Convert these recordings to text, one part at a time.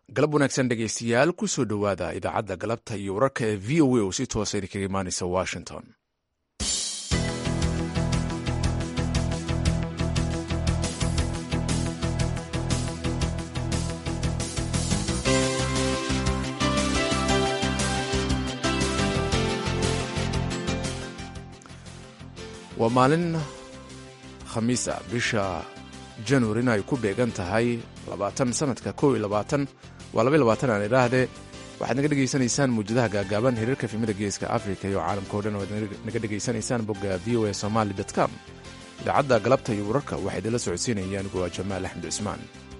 galab wanaagsan dhegaystayaal ku soo dhowaada idaacadda galabta iyo wararka ee v o a oo si toosa idinkaga imaanaysa washington waa maalin khamiis ah bisha januarina ay ku beegan tahay labaatan sanadka kow iyo labaatan waa laba iyo labaatan aan idhaahdee waxaad naga dhegaysanaysaan muujadaha gaagaaban hiriirka filmada geeska africa iyo caalamka o dhan waad naga dhegaysanaysaan bogga v o a somaali com idaacadda galabta iyo wararka waxaa idinla socodsiinaya anigu waa jamaal axmed cismaan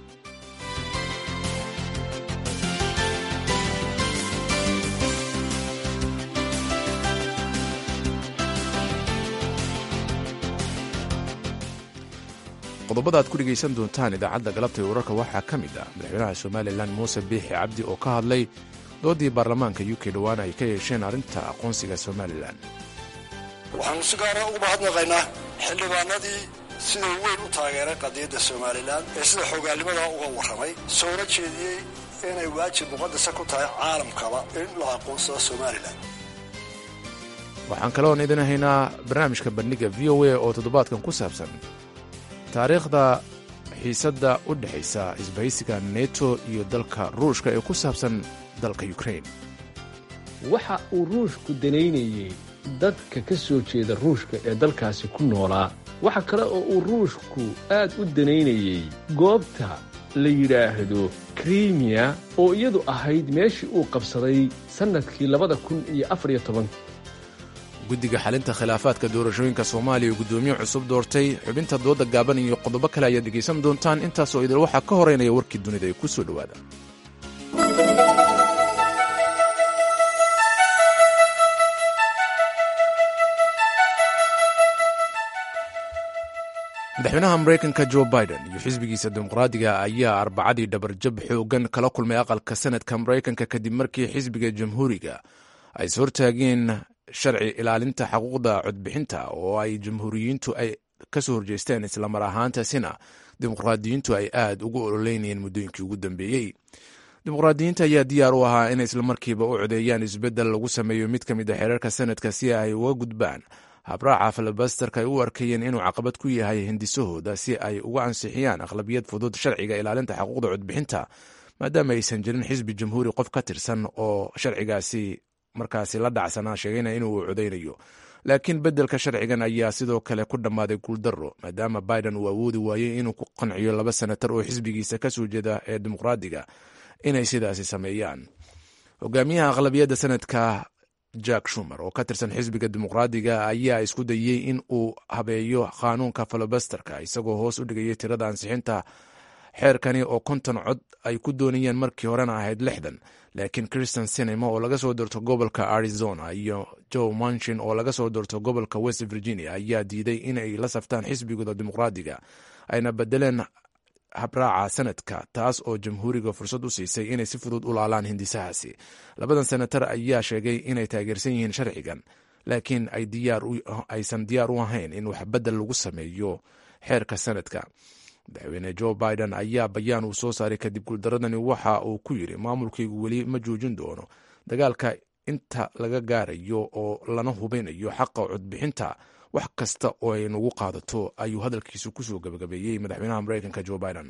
qodobada aad ku dhegaysan doontaan idaacadda galabta iyo wararka waxaa ka mid ah madaxweynaha somalilan muuse biixi cabdi oo ka hadlay doodii baarlamaanka u k dhowaan ay ka yeesheen arrinta aqoonsiga somalilan waxaanu si gaara ugu mahadnaqaynaa xildhibaanadii sida weyn u taageeray qadiyadda somalilan ee sida xoogaalnimada uga warramay soona jeediyey inay waajib muqadasa ku tahay caalamkaba in la aqoonsado somalilan waxaan kaloon idin haynaa barnaamijka bandhiga v o a oo toddobaadkan ku saabsan taariikhda xiisadda u dhexaysa isbahaysiga neto iyo dalka ruushka ee ku saabsan dalka yukrain waxa uu ruushku danaynayey dadka ka soo jeeda ruushka ee dalkaasi ku noolaa waxa kale oo uu ruushku aad u danaynayey goobta la yidhaahdo krimiya oo iyadu ahayd meeshii uu qabsaday sannadkii labada kun iyo afariyo toban guddiga xalinta khilaafaadka doorashooyinka soomaaliya oo guddoomiye cusub doortay xubinta dooda gaaban iyo qodobo kale ayaad dhegaysan doontaan intaasoo idil waxaa ka horeynaya warkii dunida ee ku soo dhowaada madaxweynaha maraykanka jo biden iyo xisbigiisa dimuqraadiga ayaa arbacadii dhabarjab xoogan kala kulmay aqalka sanadka maraykanka kadib markii xisbiga jamhuuriga ay is hortaageen sharci ilaalinta xuquuqda codbixinta oo ay jamhuuriyiintu ay ka soo horjeesteen islamar ahaantaasina dimuqraadiyiintu ay aad ugu ololeynayeen muddooyinkii ugu dambeeyey dimuqraadiyiinta ayaa diyaar u ahaa inay islamarkiiba u codeeyaan isbeddel lagu sameeyo mid ka mid a xeerarka sanadka si ay uga gudbaan habraaca filibasterka ay u arkayeen inuu caqabad ku yahay hindisahooda si ay uga ansixiyaan aqlabiyad fudud sharciga ilaalinta xuquuqda codbixinta maadaama aysan jirin xisbi jamhuuri qof ka tirsan oo sharcigaasi markaasi la dhacsanaa sheegayna inuu codaynayo laakiin beddelka sharcigan ayaa sidoo kale ku dhammaaday guuldaro maadaama biden uu awoodi waayey inuu ku qanciyo laba senatar oo xisbigiisa ka soo jeeda ee dimuqraadiga inay sidaasi sameeyaan hogaamiyaha aqlabiyadda sanadka jack shumer oo ka tirsan xisbiga dimuqraadiga ayaa isku dayey in uu habeeyo qaanuunka filibasterka isagoo hoos u dhigayay tirada ansixinta xeerkani oo konton cod ay ku doonayeen markii horena ahayd lixdan laakiin christian sinema oo laga soo doorto gobolka arizona iyo joe manchin oo laga soo doorto gobolka west virginia ayaa diiday inay la saftaan xisbigooda dimuqraadiga ayna bedeleen habraaca sanadka taas oo jamhuuriga fursad u siisay inay si fudud u laalaan hindisahaasi labadan senatar ayaa sheegay inay taageersan yihiin sharcigan laakiin aysan diyaar u ahayn in wax bedel lagu sameeyo xeerka sanadka madaxweyne jo biden ayaa bayaan uu soo saaray kadib guuldaradani waxa uu ku yidhi maamulkaygu weli ma joojin doono dagaalka inta laga gaarayo oo lana hubinayo xaqa codbixinta wax kasta oo ay nagu qaadato ayuu hadalkiisu kusoo gabagabeeyey madaxweynaha maraykanka jo biden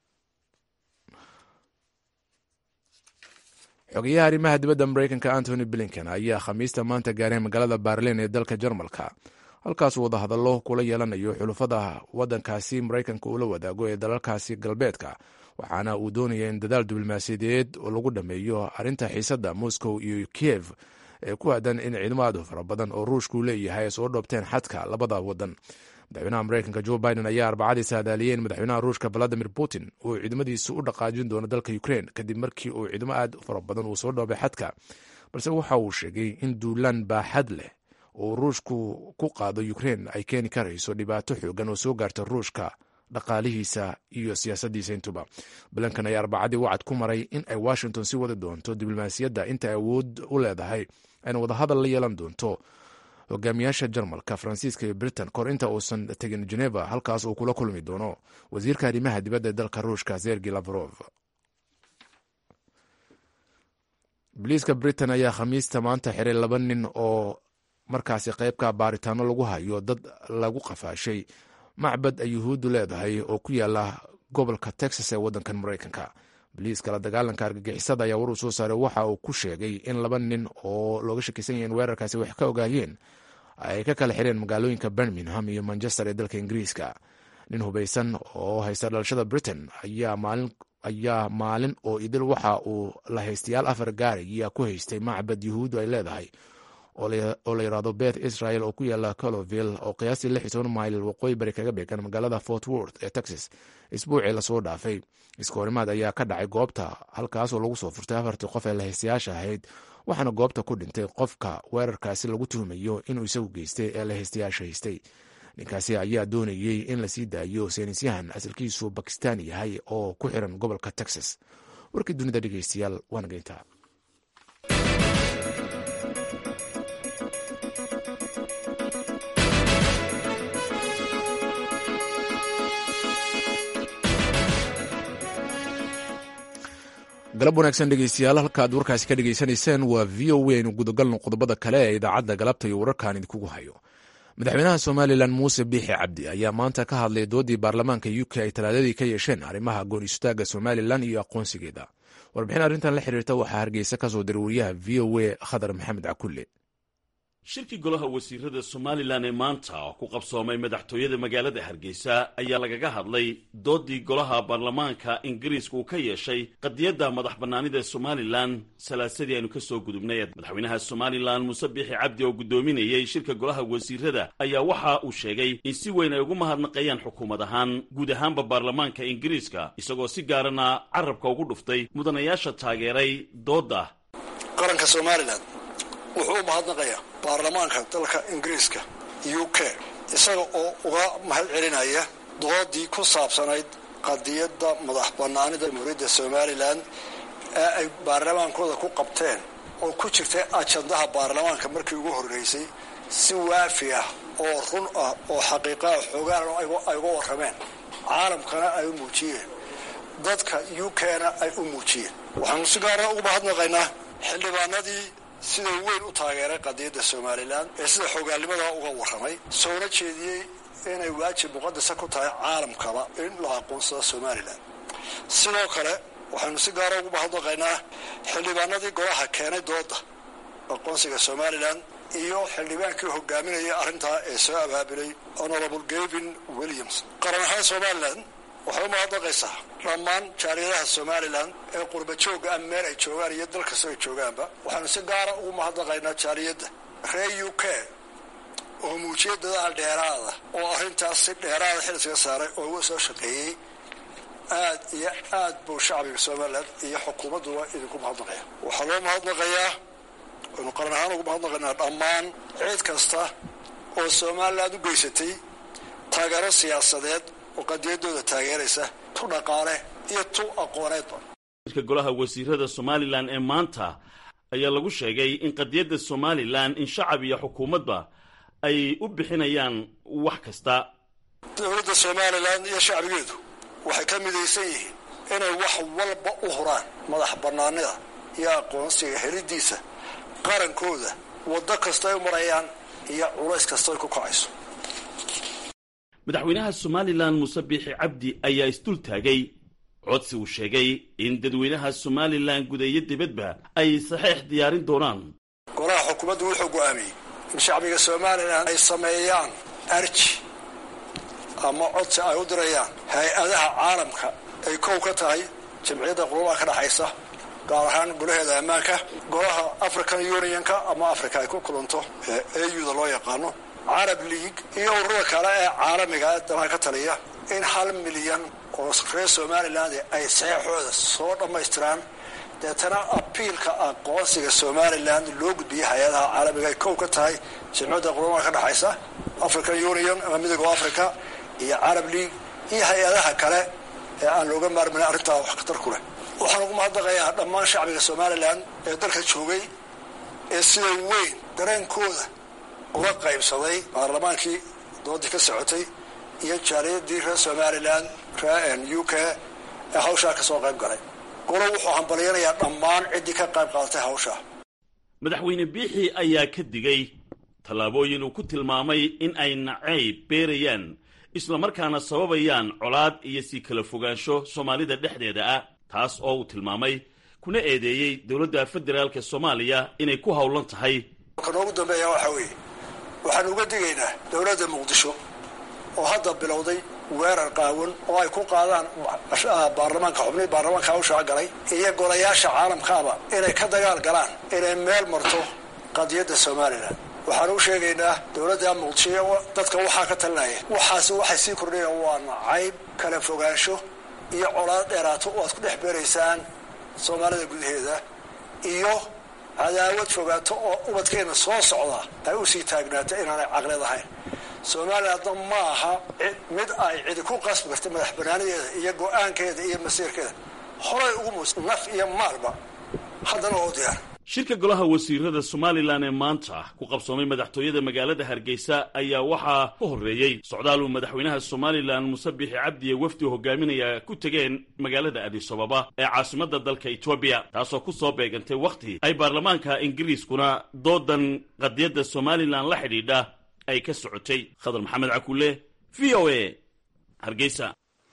xogeyaha arrimaha dibadda maraykanka antony blinken ayaa khamiista maanta gaaray magaalada baarlin ee dalka jarmalka halkaasuu wadahadallo kula yeelanayo xulufada waddankaasi maraykanka uu la wadaago ee dalalkaasi galbeedka waxaana uu doonaya in dadaal diblomaasiyadeed oo lagu dhammeeyo arrinta xiisadda moscow iyo kiev ee ku aadan in ciidamo aad u fara badan oo ruushku leeyahay ay soo dhoobteen xadka labada waddan madaxweynaha maraykanka jo biden ayaa arbacadii saadaaliyey in madaxweynaha ruushka valadimir putin uu ciidamadiisu u dhaqaajin doono dalka ukrein kadib markii uu ciidamo aad u fara badan uu soo dhoobay xadka balse waxa uu sheegay in duulaan baaxad leh oo ruushku ku qaado ukrein ay keeni karayso dhibaato xoogan oo soo gaarta ruushka dhaqaalihiisa iyo siyaasaddiisa intuba balankan ayaa arbacadii wacad ku maray in ay washington si wadi doonto diblomaasiyadda inta awood u leedahay ayna wadahadal la yeelan doonto hogaamiyaasha jarmalka faransiiska iyo britain kor inta uusan tegin geneva halkaas uu kula kulmi doono wasiirka arrimaha dibadda ee dalka ruushka sergi lavrov booliiska britain ayaa khamiista maanta xiray laba nin oo markaasi qeybka baaritaano lagu hayo dad lagu qafaashay macbad ay yuhuuddu leedahay oo ku yaala gobolka texas ee waddankan maraykanka boliiska la dagaalanka argagixisada ayaa war uu soo saaray waxa uu ku sheegay in laba nin oo looga shakisan yahay in weerarkaasi wax ka ogaayeen ay ka kala xireen magaalooyinka birmingham iyo manchester ee dalka ingiriiska nin hubaysan oo haysta dhalashada britain ayaa maalin oo idil waxa uu la haystayaal afar gaariya ku haystay macbad yuhuuddu ay leedahay oo la yidhaahdo beth israel oo ku yaala coloville oo qiyaastii lix iyo toban mayl waqooyi bari kaga beegan magaalada fort worth ee texas isbuucii lasoo dhaafay iskahorimaad ayaa ka dhacay goobta halkaasoo lagu soo furtay afartii qof ee lahaystayaasha ahayd waxaana goobta ku dhintay qofka weerarkaasi lagu tuhumayo inuu isagu geystay ee lahaystayaasha haystay ninkaasi ayaa doonayey in lasii daayo saynisyahan asalkiisu bakistan yahay oo ku xiran gobolka texas warkii dunida dhegeystayaal waana geyntaa galab wanaagsan dhegeystayaal halkaad warkaasi ka dhegeysanayseen waa v o a aynu gudagalno qodobada kale ee idaacadda galabta iyo wararkan idinkugu hayo madaxweynaha somalilan muuse biixi cabdi ayaa maanta ka hadlay doodii baarlamaanka u k ay talaadadii ka yeesheen arrimaha goon istaaga somalilan iyo aqoonsigeeda warbixin arrintan la xiriirta waxaa hargeysa ka soo diray wariyaha v o a khadar maxamed cakulle shirkii golaha wasiirada somalilan ee maanta oo ku qabsoomay madaxtooyada magaalada hargeysa ayaa lagaga hadlay doodii golaha baarlamaanka ingiriiska uu ka yeeshay qadiyadda madax bannaanida somalilan salaasadii aynu ka soo gudubnay madaxweynaha somalilan muuse biixi cabdi oo guddoominayey shirka golaha wasiirada ayaa waxa uu sheegay in si weyn ay ugu mahadnaqayaan xukuumad ahaan guud ahaanba baarlamaanka ingiriiska isagoo si gaarana carabka ugu dhuftay mudanayaasha taageeray doodda qaranka somalilan wuxuu u mahadnaqayaa baarlamaanka dalka ingiriiska u k isaga oo uga mahad celinaya doodii ku saabsanayd qadiyadda madax bannaanida jamhuuriyadda somalilan ee ay baarlamaankooda ku qabteen oo ku jirtay ajandaha baarlamaanka markii ugu horreysay si waafi ah oo run ah oo xaqiiqaha xoogaan ay uga warrameen caalamkana ay u muujiyeen dadka u k-na ay u muujiyeen waxaanu si gaara ugu mahadnaqaynaa xildhibaanadii sida weyn u taageeray qadiyadda somalilan ee sida xoogaalnimada uga warramay soona jeediyey inay waajib muqadasa ku tahay caalamkaba in la aqoonsado somalilan sidoo kale waxaynu si gaara ugu mahadnaqaynaa xildhibaanadii golaha keenay dooda aqoonsiga somalilan iyo xildhibaankii hogaaminayay arrintaa ee soo abaabulay honorable gavin williams qaran ahaan somalilan waxay u mahadnaqaysaa dhammaan jaaliyadaha somalilan ee qurba joogga ah meel ay joogaan iyo dal kastoo ay joogaanba waxaanu si gaara ugu mahadnaqaynaa jaaliyadda reer u k oo muujiyay dadaal dheeraada oo arrintaas si dheeraada xilsiga saaray oo uga soo shaqeeyey aad iyo aad buu shacbiga somalilan iyo xukuumadduba idinku mahadnaqaya waxaa loo mahadnaqayaa waynu qaran ahaan ugu mahadnaqaynaa dhammaan cid kasta oo somalilan u geysatay taageero siyaasadeed oo qadiyadooda taageeraysa tu dhaqaale iyo tu aqooneedba shirka golaha wasiirada somalilan ee maanta ayaa lagu sheegay in qadiyadda somalilan in shacab iyo xukuumadba ay u bixinayaan wax kasta dowladda somalilan iyo shacbigeedu waxay ka midaysan yihiin inay wax walba u huraan madax bannaanida iyo aqoonsiga helidiisa qarankooda waddo kasta ay u marayaan iyo culays kasta ay ku kacayso madaxweynaha somalilan muuse biixi cabdi ayaa isdul taagay codsi uu sheegay in dadweynaha somalilan gudayo dibadba ay saxiix diyaarin doonaan golaha xukuumaddu wuxuu go'aamiyey in shacbiga somalilan ay sameeyaan arji ama codsi ay u dirayaan hay-adaha caalamka ay kow ka tahay jamciyadda qurubaha ka dhaxaysa gaar ahaan golaheeda ammaanka golaha african unionka ama africa ay ku kulanto ee auda loo yaqaano carab league iyo ururada kale ee caalamiga ee danaha ka taliya in hal milyan oo reer somaliland ay saxeixooda soo dhammaystiraan deetana abiilka aqoonsiga somalilan loo gudbiyay hay-adaha caalamiga ay kow ka tahay jamciyadda qurumaha ka dhexaysa african union ama midooga africa iyo carab league iyo hay-adaha kale ee aan looga maarmayn arrintaa wax khatar ku leh waxaan ugu mahadnaqayaa dhammaan shacbiga somalilan ee dalka joogay ee sida weyn dareenkooda uga qaybsaday baarlamaankii doodii ka socotay iyo jaaliyadii reer somalilan reer u k ee hawshaa ka soo qayb galay golo wuxuu hambalyanayaa dhammaan ciddii ka qayb qaadatay hawsha madaxweyne biixi ayaa ka digay tallaabooyin uu ku tilmaamay in ay nacayb beerayaan islamarkaana sababayaan colaad iyo sii kala fogaansho soomaalida dhexdeeda ah taas oo uu tilmaamay kuna eedeeyey dowladda federaalka soomaaliya inay ku howlan tahay ka noogu dambeeya waxaa weeye waxaan uga digaynaa dowladda muqdisho oo hadda bilowday weerar qaawan oo ay ku qaadaan baarlamaanka xubnihii baarlamaanka hawshaa galay iyo golayaasha caalamkaaba inay ka dagaal galaan inay meel marto qadiyadda somalilan waxaan u sheegaynaa dowladda muqdisho dadka waxaa ka talinaya waxaasi waxay sii kordhayaan waa nacayb kala fogaansho iyo colaad dheeraato oo aad ku dhex beeraysaan soomaalida gudaheeda iyo cadaawad fogaato oo ubadkeenna soo socda ay u sii taagnaata inaanay caqlid ahayn somalilandna ma aha mid ay cidi ku qasbi karta madax banaanadeeda iyo go-aankeeda iyo masiirkeeda horay ugu mus naf iyo maalba haddana oo diyaar shirka golaha wasiirada somalilan ee maanta ku qabsoomay madaxtooyada magaalada hargeysa ayaa waxaa ka horreeyey socdaal uu madaxweynaha somalilan muse bixi cabdiye wafdi hogaaminaya ku tegeen magaalada adisababa ee caasimadda dalka etoobiya taasoo ku soo beegantay wakhti ay baarlamaanka ingiriiskuna doodan qadiyadda somalilan la xidhiidha ay ka socotay khadar maxamed cakulle v o a hargeysa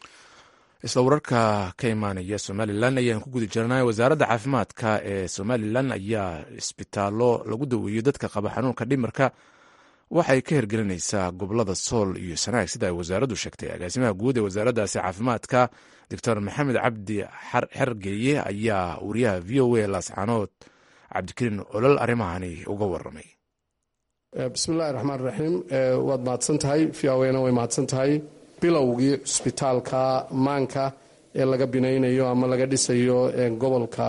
isla wararka ka imaanaya somalilan ayaan ku guda jirnay wasaaradda caafimaadka ee somalilan ayaa isbitaallo lagu daweeyo dadka qaba xanuunka dhimirka waxay ka hirgelinaysaa gobolada sool iyo sanaag sida ay wasaaraddu sheegtay agaasimaha guud ee wasaaraddaasi caafimaadka doctor maxamed cabdi xergeeye ayaa wariyaha v o a laascaanood cabdikariin olol arrimahani uga waramay bismillahi raxmaan raxiim waad mahadsan tahay v o na way mahadsan tahay bilowgii cusbitaalka maanka ee laga binaynayo ama laga dhisayo gobolka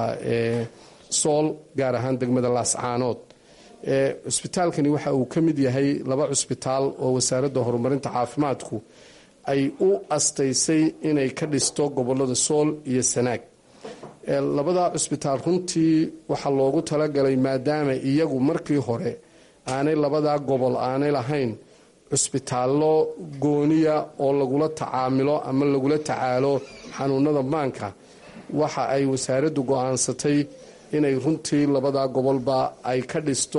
sool gaar ahaan degmada laascaanood cusbitaalkani waxa uu ka mid yahay laba cusbitaal oo wasaaradda horumarinta caafimaadku ay u astaysay inay ka dhisto gobolada sool iyo sanaag labada cusbitaal runtii waxaa loogu talagalay maadaama iyagu markii hore aanay labadaa gobol aanay lahayn cusbitaallo gooniya oo lagula tacaamilo ama lagula tacaalo xanuunada maanka waxa ay wasaaraddu go-aansatay inay runtii labadaa gobolba ay ka dhisto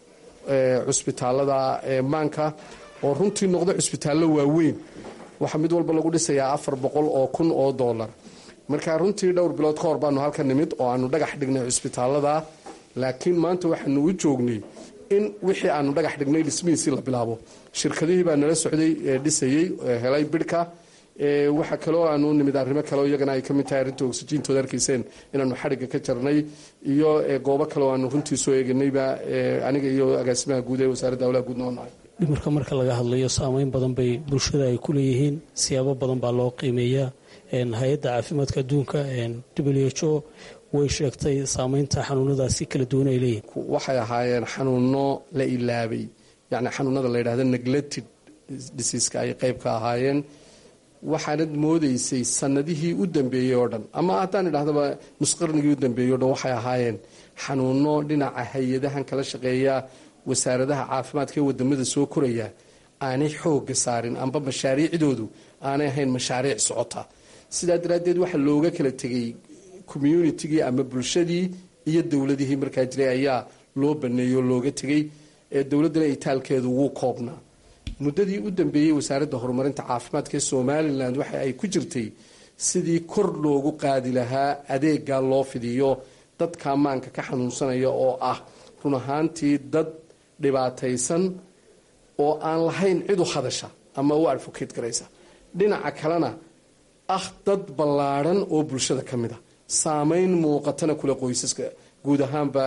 cusbitaalada maanka oo runtii noqdo cusbitaallo waaweyn waxaa mid walba lagu dhisayaa afar boqol oo kun oo doolar marka runtii dhowr bilood ka hor baanu halka nimid oo aanu dhagax dhignay cusbitaalada laakiin maanta waxaanu u joognay in wixii aanu dhagax dhignay dhismihiisii la bilaabo shirkadihii baa nala socday dhisayey helay bidhka waxa kaloo aanu nimid arrimo kaleo iyagana ay kamid tahay arrinta oksijiintooda arkayseen inaanu xadhigga ka jarnay iyo goobo kaleo aanu runtii soo eeganayba aniga iyo agaasimaha guud ee wasaaradda hawlaha guud noonahay dhimirka marka laga hadlayo saameyn badan bay bulshada ay ku leeyihiin siyaabo badan baa loo qiimeeyaa hay-adda caafimaadka adduunka w h o way sheegtay saameynta xanuunadaasi kala duwan ay leeyihin waxay ahaayeen xanuuno la ilaabay yacni xanuunada la yidhahda neglected diseaska ay qayb ka ahaayeen waxaanad moodaysay sanadihii u dambeeyey oo dhan ama haddaan idhahdaba nusqarnigii u dambeeyey o dhan waxay ahaayeen xanuuno dhinaca hay-adahan kala shaqeeya wasaaradaha caafimaadka ee wadamada soo koraya aanay xooga saarin amba mashaariicdoodu aanay ahayn mashaariic socota sidaa daraaddeed waxaa looga kala tegay communitigii ama bulshadii iyo dowladihii markaa jiray ayaa loo baneeyey oo looga tegay dowladdana itaalkeedu wuu koobnaa muddadii u dambeeyey wasaaradda horumarinta caafimaadka ee somalilan waxa ay ku jirtay sidii kor loogu qaadi lahaa adeega loo fidiyo dadka maanka ka xanuunsanaya oo ah run ahaantii dad dhibaataysan oo aan lahayn cid u hadasha ama u advocate garaysa dhinaca kalena ah dad ballaadhan oo bulshada ka mid a saameyn muuqatana kule qoysaska guud ahaanba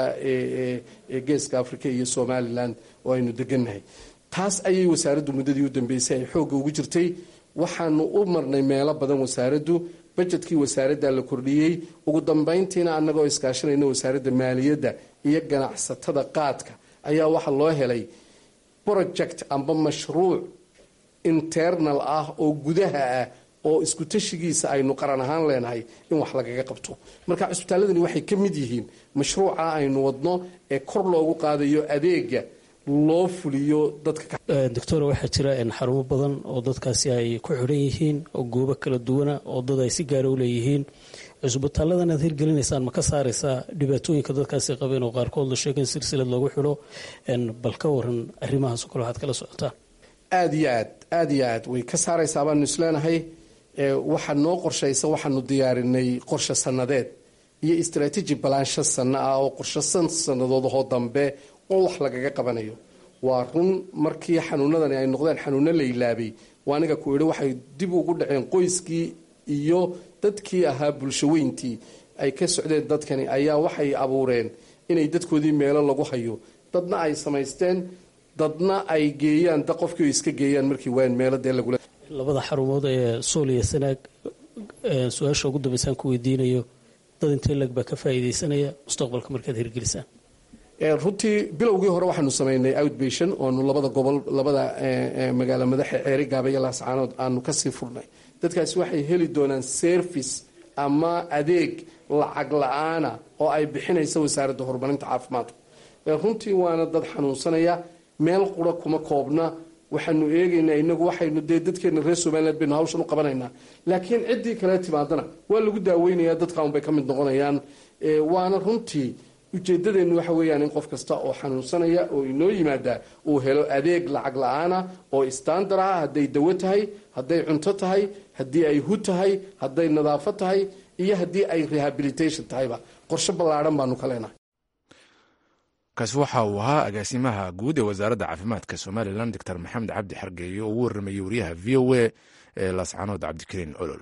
geeska africa iyo somalilan oo aynu degannahay taas ayay wasaaraddu muddadii u dambeysay ay xoogga ugu jirtay waxaanu u marnay meelo badan wasaaraddu bajetkii wasaaradda la kordhiyey ugu dambayntiina annagoo iskaashanayna wasaaradda maaliyadda iyo ganacsatada qaadka ayaa waxaa loo helay project amba mashruuc internal ah oo gudaha ah oo isku tashigiisa aynu qaran ahaan leenahay in wax lagaga qabto marka cusbitaaladani waxay ka mid yihiin mashruuca aynu wadno ee kor loogu qaadayo adeega loo fuliyo dadka doctora waxaa jira xarumo badan oo dadkaasi ay ku xidhan yihiin oo goobo kala duwana oo dad ay si gaara u leeyihiin cusbitaaladan aad hirgelinaysaan ma ka saaraysaa dhibaatooyinka dadkaasi qabeen oo qaarkood la sheega in silsilad loogu xidho bal ka waran arrimahaasoo kale waxaad kala socotaan aada iyo aad aada iyo aad way ka saaraysaa baanu isleenahay waxaa noo qorshaysa waxaanu diyaarinay qorshe sanadeed iyo istraatiiji balaansho sanno ah oo qorshe san sannadoodahoo dambe oo wax lagaga qabanayo waa run markii xanuunadani ay noqdeen xanuuno la ilaabay waa aniga ku idhi waxay dib ugu dhaceen qoyskii iyo dadkii ahaa bulsho weyntii ay ka socdeen dadkani ayaa waxay abuureen inay dadkoodii meelo lagu hayo dadna ay samaysteen dadna ay geeyaan da qofkii o iska geeyaan markii waan meelo dee lagula labada xarumood ee sool iyo sanaag su-aasha ugu dambeysaan ku weydiinayo dad intee lag baa ka faa'iidaysanaya mustaqbalka markaad hirgelisaan runtii bilowgii hore waxaanu samaynay outbation oonu labada gobol labada magaalo madaxa ceeri gaaba iyo laascaanood aanu kasii furnay dadkaasi waxay heli doonaan service ama adeeg lacag la-aana oo ay bixinaysa wasaaradda horumarinta caafimaadka runtii waana dad xanuunsanaya meel qura kuma koobna waxaanu eegaynaa inagu waxaynu dee dadkeena reer somaliland baynu hawshan u qabanaynaa laakiin ciddii kale timaadana waa lagu daaweynaya dadka unbay ka mid noqonayaan waana runtii ujeedadeenu waxa weeyaan in qof kasta oo xanuunsanaya oo inoo yimaada uu helo adeeg lacag la-aana oo istandar ah hadday dawo tahay hadday cunto tahay haddii ay hu tahay hadday nadaafo tahay iyo haddii ay rehabilitation tahayba qorshe ballaadhan baanu ka leenahay kaasi waxa uu ahaa agaasimaha guud ee wasaaradda caafimaadka somalilan doctor maxamed cabdi xargeeye oo ugu warramayey wariyaha v o a ee laascaanood cabdikariin olol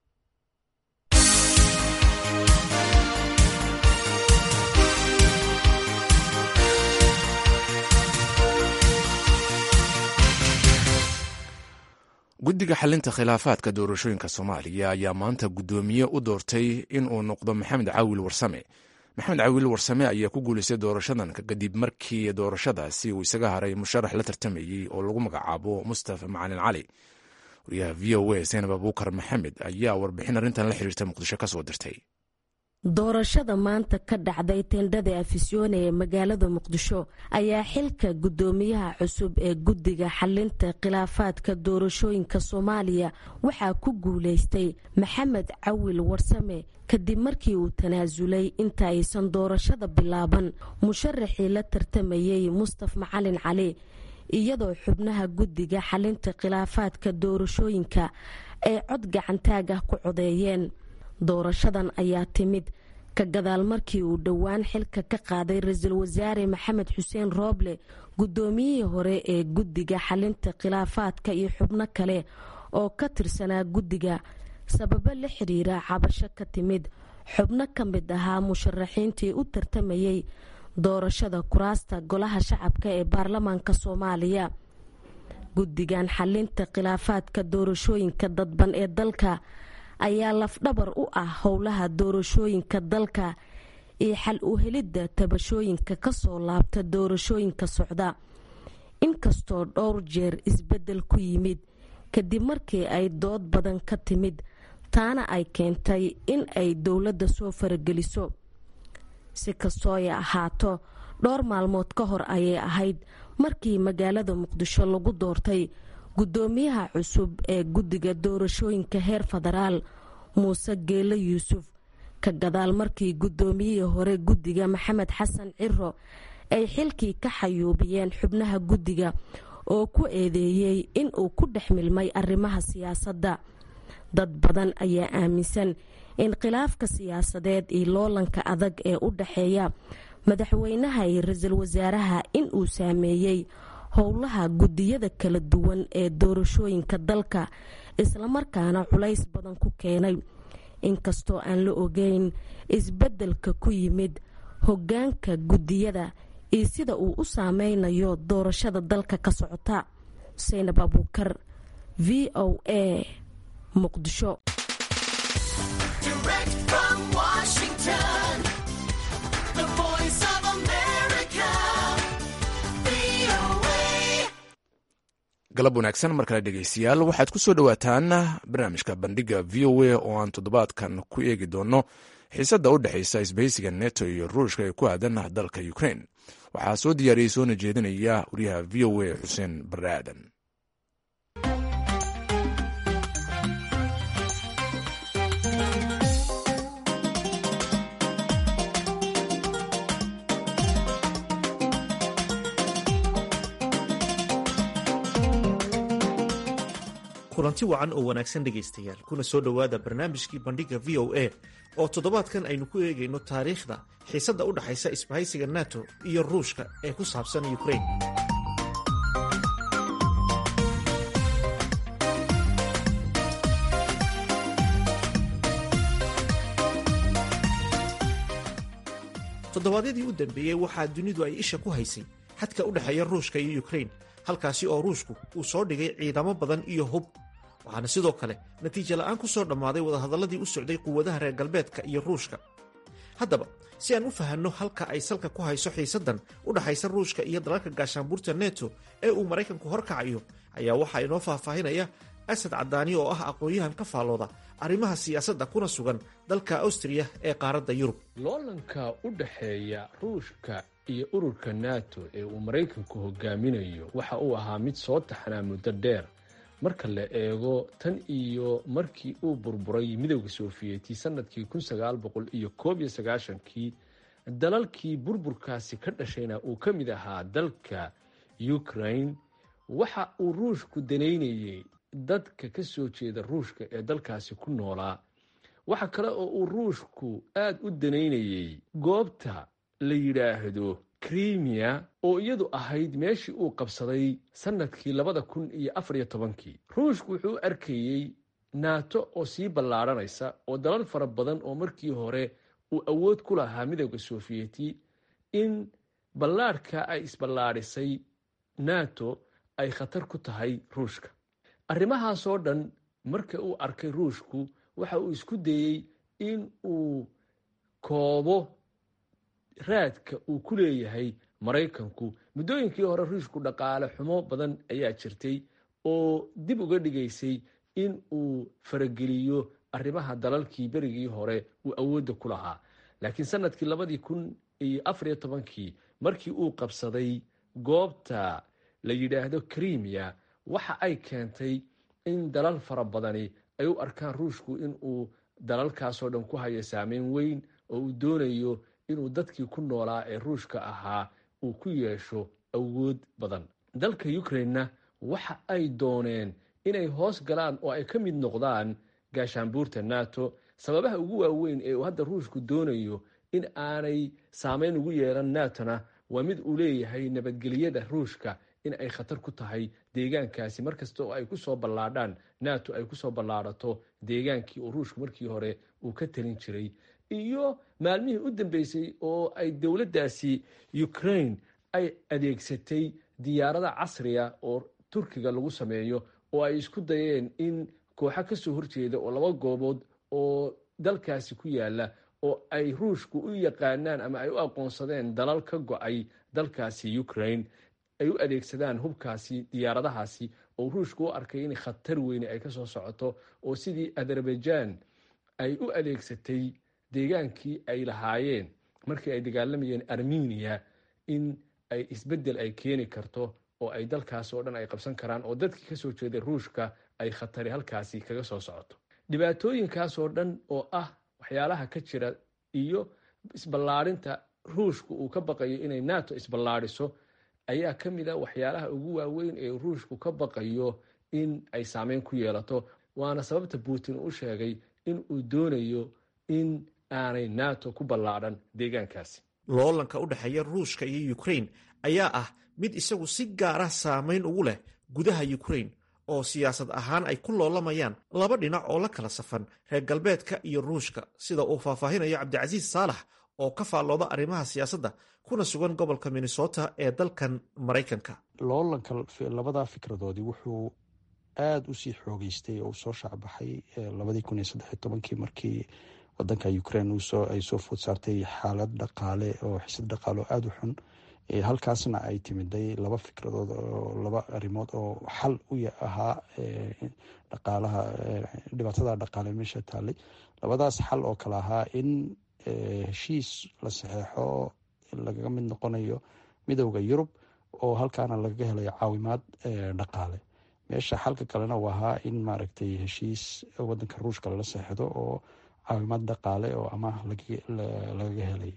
guddiga xalinta khilaafaadka doorashooyinka soomaaliya ayaa maanta guddoomiye u doortay in uu noqdo maxamed caawil warsame maxamed caawil warsame ayaa ku guulaystay doorashadan kadib markii doorashadaasi uu isaga haray musharax la tartamayey oo lagu magacaabo mustafa macalin cali wariyaha v o a seenab abuukar maxamed ayaa warbixin arrintan la xiriirta muqdisho ka soo dirtay doorashada maanta ka dhacday tendhada afisyoone ee magaalada muqdisho ayaa xilka guddoomiyaha cusub ee guddiga xalinta khilaafaadka doorashooyinka soomaaliya waxaa ku guulaystay maxamed cawil warsame kadib markii uu tanaasulay inta aysan doorashada bilaaban musharaxii la tartamayey mustaf macalin cali iyadoo xubnaha guddiga xalinta khilaafaadka doorashooyinka ay cod gacantaag ah ku codeeyeen doorashadan ayaa timid ka gadaal markii uu dhowaan xilka ka qaaday ra-iisul wasaare maxamed xuseen rooble guddoomiyihii hore ee guddiga xalinta khilaafaadka iyo xubno kale oo ka tirsanaa guddiga sababo la xiriira cabasho ka timid xubno ka mid ahaa musharaxiintii u tartamayey doorashada kuraasta golaha shacabka ee baarlamaanka soomaaliya guddigan xalinta khilaafaadka doorashooyinka dadban ee dalka ayaa lafdhabar u ah howlaha doorashooyinka dalka iyo xal u helidda tabashooyinka kasoo laabta doorashooyinka socda inkastoo dhowr jeer isbeddel ku yimid kadib markii ay dood badan ka timid taana ay keentay in ay dowladda soo farageliso si kastoo ay ahaato dhowr maalmood ka hor ayay ahayd markii magaalada muqdisho lagu doortay guddoomiyaha cusub ee guddiga doorashooyinka heer federaal muuse geelo yuusuf ka gadaal markii guddoomiyihii hore guddiga maxamed xasan ciro ay xilkii ka xayuubiyeen xubnaha guddiga oo ku eedeeyey in uu ku dhex milmay arrimaha siyaasadda dad badan ayaa aaminsan in khilaafka siyaasadeed iyo loolanka adag ee u dhexeeya madaxweynaha iyo ra-iisul wasaaraha in uu saameeyey howlaha guddiyada kala duwan ee doorashooyinka dalka islamarkaana culays badan ku keenay inkastoo aan la ogeyn isbeddelka ku yimid hoggaanka guddiyada iyo sida uu u saameynayo doorashada dalka ka socota saynab abuukar v o a muqdisho galab wanaagsan mar kale dhegeystayaal waxaad ku soo dhowaataan barnaamijka bandhiga v o a oo aan toddobaadkan ku eegi doono xiisadda u dhexaysa isbahaysiga neto iyo ruushka ee ku aadan dalka ukrain waxaa soo diyaariyey soona jeedinaya wariyaha v o a xuseen barre aadan kulanti wacan oo wanaagsan dhegaystayaal kuna soo dhowaada barnaamijkii bandhiga v o a oo toddobaadkan aynu ku eegayno taariikhda xiisadda u dhaxaysa isbahaysiga nato iyo ruushka ee ku saabsan ukrain toddobaadyadii u dambeeyey waxaa dunidu ay isha ku haysay xadka u dhexeeya ruushka iyo ukrain halkaasi oo ruushku uu soo dhigay ciidamo badan iyo hub waxaana sidoo kale natiijo la'aan ku soo dhammaaday wadahadalladii u socday quwadaha reer galbeedka iyo ruushka haddaba si aan u fahanno halka ay salka ku hayso xiisaddan u dhaxaysa ruushka iyo dalalka gaashaanbuurta neto ee uu maraykanku horkacayo ayaa waxaa inoo faahfaahinaya asad cadaani oo ah aqoon-yahan ka faallooda arrimaha siyaasadda kuna sugan dalka awstriya ee qaaradda yurub loolanka u dhexeeya ruushka iyo ururka nato ee uu maraykanku hogaaminayo waxa uu ahaa mid soo taxnaa muddo dheer marka la eego tan iyo markii uu burburay midowda sofiyeeti sanadkii kun sagaal boqol iyo koob iyo sagaashankii dalalkii burburkaasi ka dhashayna uu ka mid ahaa dalka ukraine waxa uu ruushku danaynayey dadka ka soo jeeda ruushka ee dalkaasi ku noolaa waxa kale oo uu ruushku aada u danaynayey goobta la yidhaahdo krimiya oo iyadu ahayd meeshii uu qabsaday sanadkii labada kun iyo afar iyo tobankii ruushku wuxuu u arkayey naato oo sii ballaadhanaysa oo dalal fara badan oo markii hore uu awood ku lahaa midowda sofiyeeti in ballaadhka ay isballaadhisay nato ay khatar ku tahay ruushka arrimahaasoo dhan marka uu arkay ruushku waxa uu isku dayey in uu koobo raadka uu ku leeyahay maraykanku muddooyinkii hore ruushku dhaqaale xumo badan ayaa jirtay oo dib uga dhigaysay in uu farageliyo arrimaha dalalkii berigii hore uu awoodda ku lahaa laakiin sanadkii labadii kun iyo afariyo tobankii markii uu qabsaday goobta la yidhaahdo krimiya waxa ay keentay in dalal fara badani ay u arkaan ruushku in uu dalalkaasoo dhan ku hayo saameyn weyn oo uu doonayo inuu dadkii ku noolaa ee ruushka ahaa uu ku yeesho awood badan dalka ukrainena waxa ay dooneen inay hoos galaan oo ay ka mid noqdaan gaashaanbuurta nato sababaha ugu waaweyn ee uu hadda ruushku doonayo in aanay saameyn ugu yeelan natona waa mid uu leeyahay nabadgelyada ruushka in ay khatar ku tahay deegaankaasi markasta oo ay kusoo ballaadhaan nato ay kusoo ballaadhato deegaankii oo ruushku markii hore uu ka talin jiray iyo maalmihii u dambeysay oo ay dowladdaasi ukraine ay adeegsatay diyaarada casriya oo turkiga lagu sameeyo oo ay isku dayeen in kooxo kasoo horjeeda oo laba goobood oo dalkaasi ku yaala oo ay ruushku u yaqaanaan ama ay u aqoonsadeen dalal ka go-ay dalkaasi ukraine ay u adeegsadaan hubkaasi diyaaradahaasi oo ruushku u arkay in khatar weyne ay kasoo socoto oo sidii azerbaijan ay u adeegsatay deegaankii ay lahaayeen markii ay dagaalamayeen armeniya in ay isbeddel ay keeni karto oo ay dalkaas oo dhan ay qabsan karaan oo dadkii kasoo jeeday ruushka ay khatari halkaasi kaga soo socoto dhibaatooyinkaasoo dhan oo ah waxyaalaha ka jira iyo isballaadhinta ruushku uu ka baqayo inay nato isballaadhiso ayaa ka mid a waxyaalaha ugu waaweyn ee ruushku ka baqayo in ay saameyn ku yeelato waana sababta putin u sheegay in uu doonayo in aanay nato ku ballaadhan deegaankaasi loolanka u dhexeeya ruushka iyo ukrain ayaa ah mid isagu si gaara saameyn ugu leh gudaha ukrain oo siyaasad ahaan ay ku loolamayaan laba dhinac oo la kala safan reer galbeedka iyo ruushka sida uu faahfaahinayo cabdicasiis saalax oo ka faallooda arrimaha siyaasadda kuna sugan gobolka minnesota ee dalkan maraykanka loolanka labadaa fikradoodii wuxuu aada usii xoogeystay oo usoo shaacbaxay labadii kun iyo saddex iyo tobankii markii wadanka ukraine ay soo food saartay xaalad dhaqaale oo xisad dhaqaale oo aada u xun halkaasna ay timiday laba fikradood oo laba arrimood oo xal u ahaa dhaqaalaha dhibaatada dhaqaale meesha taallay labadaas xal oo kale ahaa in heshiis la saxeexo lagaga mid noqonayo midowda yurub oo halkaana lagaga helayo caawimaad dhaqaale meesha xalka kalena u ahaa in maaragtay heshiis wadanka ruushka lala seexdo oo caawimaad dhaqaale oo amaah lagaga helay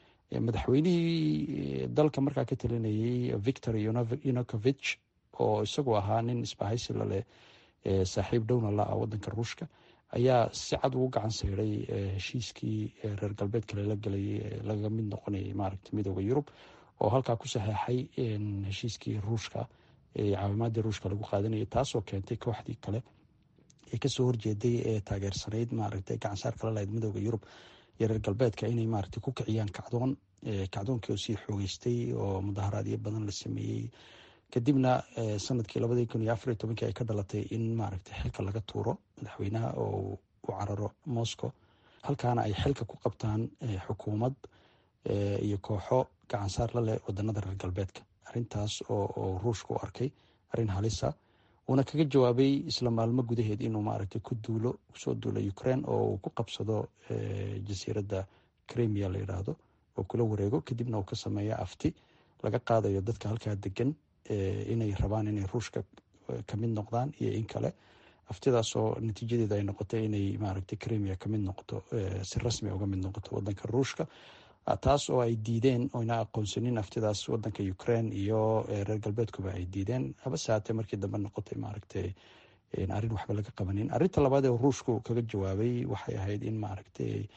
madaxweynihii dalka markaa ka talinayay victor yunukovich oo isagu ahaa nin isbahaysi laleh saaxiib dhowna la-ah wadanka ruushka ayaa si cad ugu gacan sayday heshiiskii reer galbeedka lala gelayay lagaga mid noqonayay maaragta midooda yurub oo halkaa ku saxeexay heshiiskii ruushka caawimaadii ruushka lagu qaadanayay taasoo keentay kooxdii kale ee kasoo horjeeday ee taageersanayd maaragta gacansaar kala lahayd midooda yurub iyo reer galbeedka inay maaragta ku kiciyaan kacdoon kacdoonkii oo sii xoogeystay oo mudaharaadyo badan la sameeyey kadibna sanadkii labadii kun iyo afariyo tobankii ay ka dhalatay in maaragta xilka laga tuuro madaxweynaha oo u cararo moscow halkaana ay xilka ku qabtaan xukuumad iyo kooxo gacansaar la leh wadanada reer galbeedka arintaas oo ruushka u arkay arrin halisa uuna kaga jawaabay isla maalmo gudaheed inuu maaragtay ku duulo kusoo duulo ukraine oo uu ku qabsado jasiiradda cremia la yidhaahdo oo kula wareego kadibna uu ka sameeya afti laga qaadayo dadka halkaa degan inay rabaan inay ruushka kamid noqdaan iyo in kale aftidaasoo natiijadeeda ay noqotay inay maaragtay cremia kamid noqoto si rasmi uga mid noqoto wadanka ruushka taas oo ay diideen oyna aqoonsanin aftidaas wadanka ukraine iyo reer galbeedkuba ay diideen habase haatee markii dambe noqotay maaragtay arrin waxba laga qabanin arrinta labaad ee ruushku kaga jawaabay waxay ahayd in maaragtay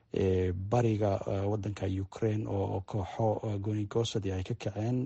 bariga wadanka ukraine oo kooxo goonigoosadi ay ka kaceen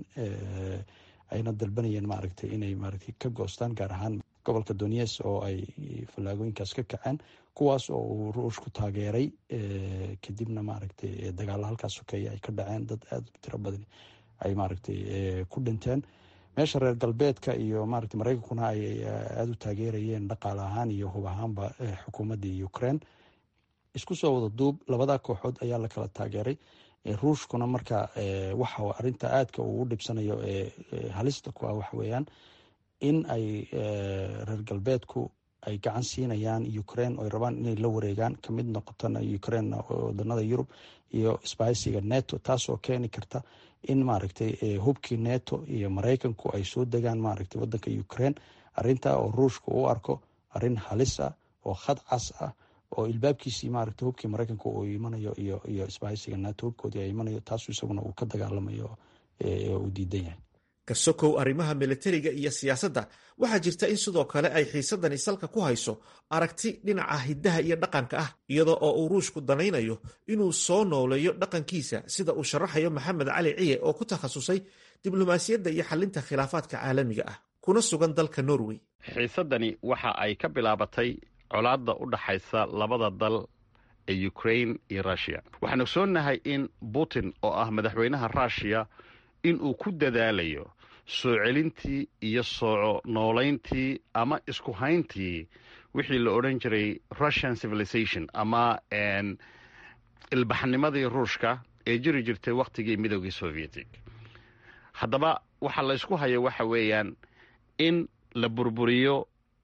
ayna dalbanayeen maaragtay inay maaragtay ka goostaan gaar ahaan gobolka donies oo ay fallaagooyinkaas ka kaceen kuwaas oo uu ruushku taageeray kadibna maaragtay dagaalo halkaas sokeeya ay ka dhaceen dad aada u tiro badan ay maaragtay ku dhinteen meesha reer galbeedka iyo maaragtay mareykankuna ay aada u taageerayeen dhaqaale ahaan iyo hub ahaanba xukuumaddii ukraine isku soo wada duub labada kooxood ayaa la kala taageeray ruushkuna marka waxa arinta aadka uu u dhibsanayo ee halista ku ah waxa weeyaan in ay reer galbeedku ay gacan siinayaan ukraine oy rabaan inay la wareegaan kamid noqotona ukraine wadanada yurub iyo sbahaysiga neto taasoo keeni karta in maaragtay hubkii neto iyo mareykanku ay soo degaan maaragtay wadanka ukraine arinta oo ruushka u arko arin halis ah oo khad cas ah oo ilbaabkiisii maaragtay hubkii mareykanka uu imanayo iyo iyo isbahaysiga nato hubkoodii ay imanayo taasu isaguna uu ka dagaalamayo uu diidan yahay kasokow arrimaha militariga iyo siyaasadda waxaa jirta in sidoo kale ay xiisadani salka ku hayso aragti dhinaca hiddaha iyo dhaqanka ah iyada oo uu ruushku danaynayo inuu soo nooleeyo dhaqankiisa sida uu sharaxayo maxamed cali ciye oo ku takhasusay diblomaasiyadda iyo xalinta khilaafaadka caalamiga ah kuna sugan dalka norway xiisadani waxa ay ka bilaabatay colaadda u dhaxaysa labada dal ee ukrain iyo rushiya waxaan ogsoonnahay in putin oo ah madaxweynaha rushiya inuu ku dadaalayo soo celintii iyo soo noolayntii ama isku hayntii wixii la odhan jiray russian civilization ama ilbaxnimadii ruushka ee jiri jirtay wakhtigii midoogii sovietig haddaba waxa la ysku hayo waxa weeyaan in la burburiyo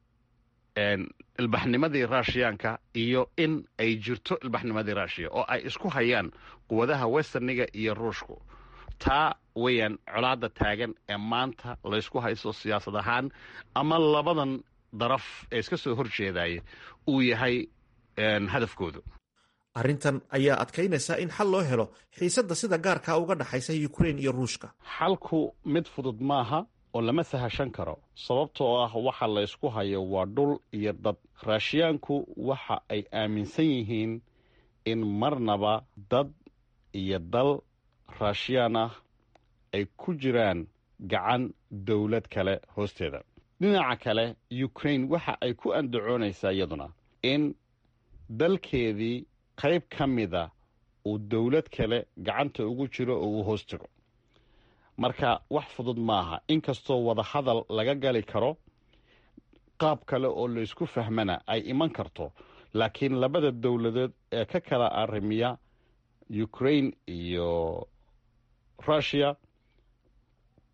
ilbaxnimadii ruushiyaanka iyo in ay jirto ilbaxnimadii ruushiya oo ay isku hayaan quwadaha westerniga iyo ruushku taa weeyaan colaadda taagan ee maanta laysku haysto siyaasad ahaan ama labadan daraf ee iska soo horjeedaya uu yahay hadafkoodu arrintan ayaa adkaynaysa in xal loo helo xiisadda sida gaarkaa uga dhaxaysa ukrain iyo ruushka xalku mid fudud maaha oo lama sahashan karo sababtoo ah waxa laysku hayo waa dhul iyo dad raashiyaanku waxa ay aaminsan yihiin in marnaba dad iyo dal raashiyaan ah ay ku jiraan gacan dowlad kale hoosteeda dhinaca kale ukrain waxa ay ku andacoonaysaa iyaduna in dalkeedii qayb ka mida uu dowlad kale gacanta ugu jiro oo uu hoos tago marka wax fudud maaha inkastoo wadahadal laga gali karo qaab kale oo laysku fahmana ay iman karto laakiin labada dowladood ee ka kala arrimiya ukrain iyo rushiya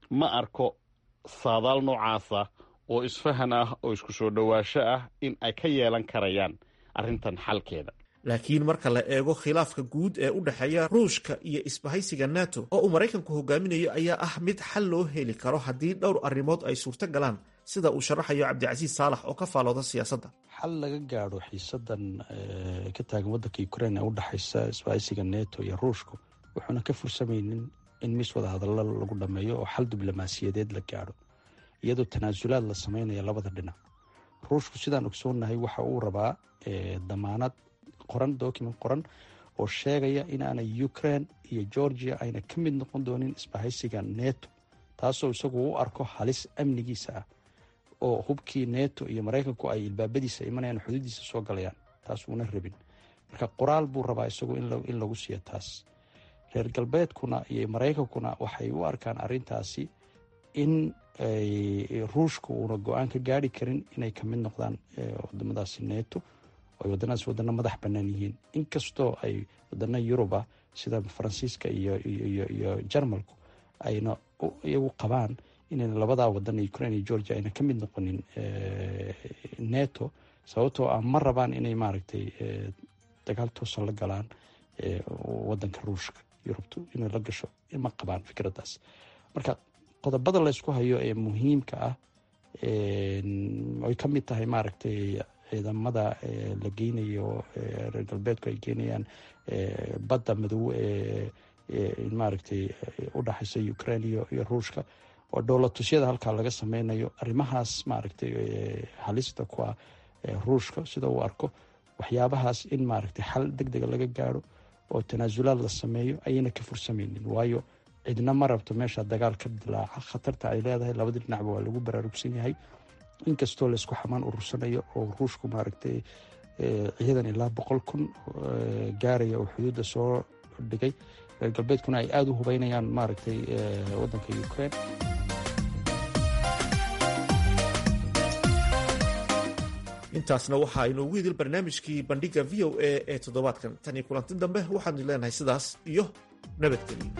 ma arko saadaal noocaasa oo isfahan ah oo isku soo dhowaasho ah in ay ka yeelan karayaan arrintan xalkeeda laakiin marka la eego khilaafka guud ee u dhexeeya ruushka iyo isbahaysiga nato oo uu maraykanku hogaaminayo ayaa ah mid xal loo heli karo haddii dhowr arrimood ay suurto galaan sida uu sharaxayo cabdicasiis saalax oo ka faalooda siyaasadda xal laga gaadho xiisadan ka taagan waddanka ukrain ee u dhexaysa isbahaysiga neto iyo ruushku wuxuuna ka fursamaynin in mis wada hadallo lagu dhammeeyo oo xal diblomaasiyadeed la gaadho iyadoo tanaasulaad la sameynaya labada dhinac ruushku sidaan ogsoonnahay waxa uu rabaa damaanad qoran document qoran oo sheegaya inaanay ukraine iyo georgia ayna ka mid noqon doonin isbahaysiga neto taasoo isagu u arko halis amnigiisa ah oo hubkii neto iyo maraykanku ay ilbaabadiisa imanayaan xuduudiisa soo galayaan taas uuna rabin marka qoraal buu rabaa isagu in lagu siiyo taas reer galbeedkuna iyo maraykankuna waxay u arkaan arintaasi in ruushka uuna go-aan ka gaari karin inay kamid noqdaan wadamadaasi neto ay wadanadas wadano madax banaan yihiin inkastoo ay wadano yuruba sida faransiiska iyo jarmalku ayna iyagu qabaan inayna labadaa wadan ukraine iyo georgia ayna ka mid noqonin neto sababtoo ah ma rabaan inay maaragtay dagaal toosan la galaan wadanka ruushka yurubtu inay la gasho ma qabaan fikraddaas marka qodobada laysku hayo ee muhiimka ah ay ka mid tahay maaragtay ciidamada la geynayo reer galbeedku ay geynayaan badda madow ee maaragtay u dhexaysa ukraine iyo ruushka oo dowlatusyada halkaa laga sameynayo arrimahaas maaragtay halista ku ah ruushka sida uu arko waxyaabahaas in maaragtay xal deg dega laga gaaro oo tanaasulaad la sameeyo ayayna ka fursameynin waayo cidna ma rabto meesha dagaal ka dilaaca khatarta ay leedahay labadii dhinacba waa lagu baraarugsan yahay inkastoo laysku xamaan urursanayo oo ruushku maaragtay ciidan ilaa boqol kun gaaraya oo xuduudda soo dhigay reer galbeedkuna ay aada u hubeynayaan maaragtay waddanka ukraine intaasna waxa inoogu idil barnaamijkii bandhiga v o a ee toddobaadkan tan iyo kulanti dambe waxaanu leenahay sidaas iyo nabadgelyo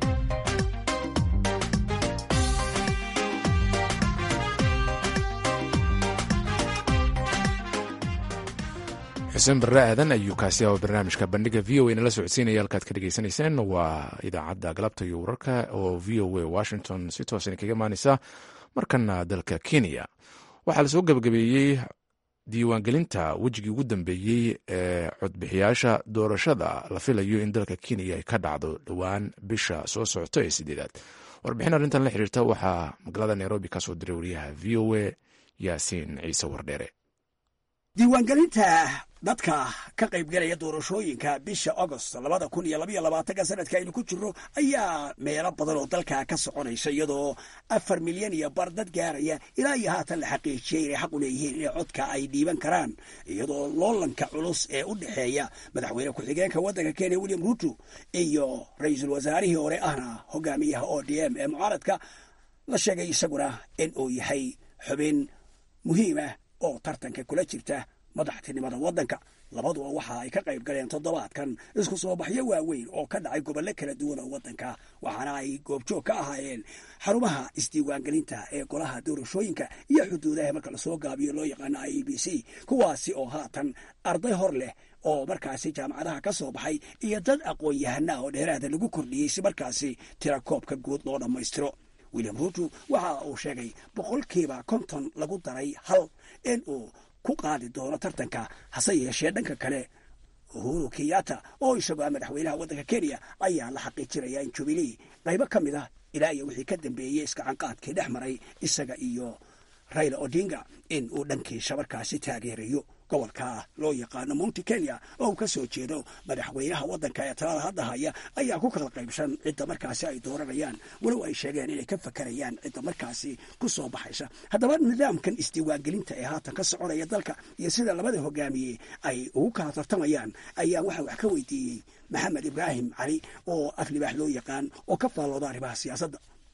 xuseen barre aadan ayuu kaasi ah barnaamijka bandhiga v o a nala socodsiinaya halkaad ka dhegeysanayseen waa idaacadda galabta iyo wararka oo v o a washington si toosan kaga imaaneysa markana dalka kenya waxaa lasoo gabagabeeyey diiwaangelinta wejigii ugu dambeeyey ee codbixiyaasha doorashada la filayo in dalka kenya ay ka dhacdo dhowaan bisha soo socota ee sideedaad warbixin arrintan la xiriirta waxaa magaalada nairobi ka soo diray wariyaha v o a yaasiin ciise wardheere diiwaangelinta dadka ka qaybgalaya doorashooyinka bisha agost labada kun iyo labaiyo labaatanka sanadka aynu ku jirro ayaa meelo badan oo dalka ka soconaysa iyadoo afar milyan iyo bar dad gaaraya ilaa iyo haatan la xaqiijiyey inay xaq u leeyihiin inay codka ay dhiiban karaan iyadoo loolanka culus ee u dhexeeya madaxweyne ku-xigeenka waddanka kenya william ruto iyo ra-iisul wasaarihii hore ahna hogaamiyaha o d m ee mucaaradka la sheegay isaguna in uu yahay xubin muhiimah oo tartanka kula jirta madaxtinimada waddanka labaduba waxa ay ka qayb galeen toddobaadkan isku soo baxyo waaweyn oo ka dhacay gobollo kala duwan oo waddanka waxaana ay goobjoog ka ahaayeen xarumaha isdiiwaangelinta ee golaha doorashooyinka iyo xuduudaha marka lasoo gaabiyo loo yaqaano i b c kuwaasi oo haatan arday hor leh oo markaasi jaamacadaha ka soo baxay iyo dad aqoon-yahanaa oo dheeraada lagu kordhiyey si markaasi tira koobka guud loo dhammaystiro william ruto waxa uu sheegay boqolkiiba konton lagu daray hal in uu ku qaadi doono tartanka hase yeeshee dhanka kale uhuru kenyatta oo isagoo ah madaxweynaha waddanka kenya ayaa la xaqiijinaya in jubilee qaybo ka mid ah ilaa iyo wixii ka dambeeyey iskacanqaadkii dhex maray isaga iyo raila odinga in uu dhankiisa markaasi taageerayo gobolka loo yaqaano mounti kenya oo uu ka soo jeedo madaxweynaha waddanka ee talada hadda haya ayaa ku kala qaybsan cidda markaasi ay dooranayaan walow ay sheegeen inay ka fakarayaan cidda markaasi ku soo baxaysa haddaba nidaamkan isdiiwaangelinta ee haatan ka soconaya dalka iyo sida labada hogaamiye ay ugu kala tartamayaan ayaa waxaa wax ka weydiiyey maxamed ibraahim cali oo af libaax loo yaqaan oo ka faallooda arrimaha siyaasadda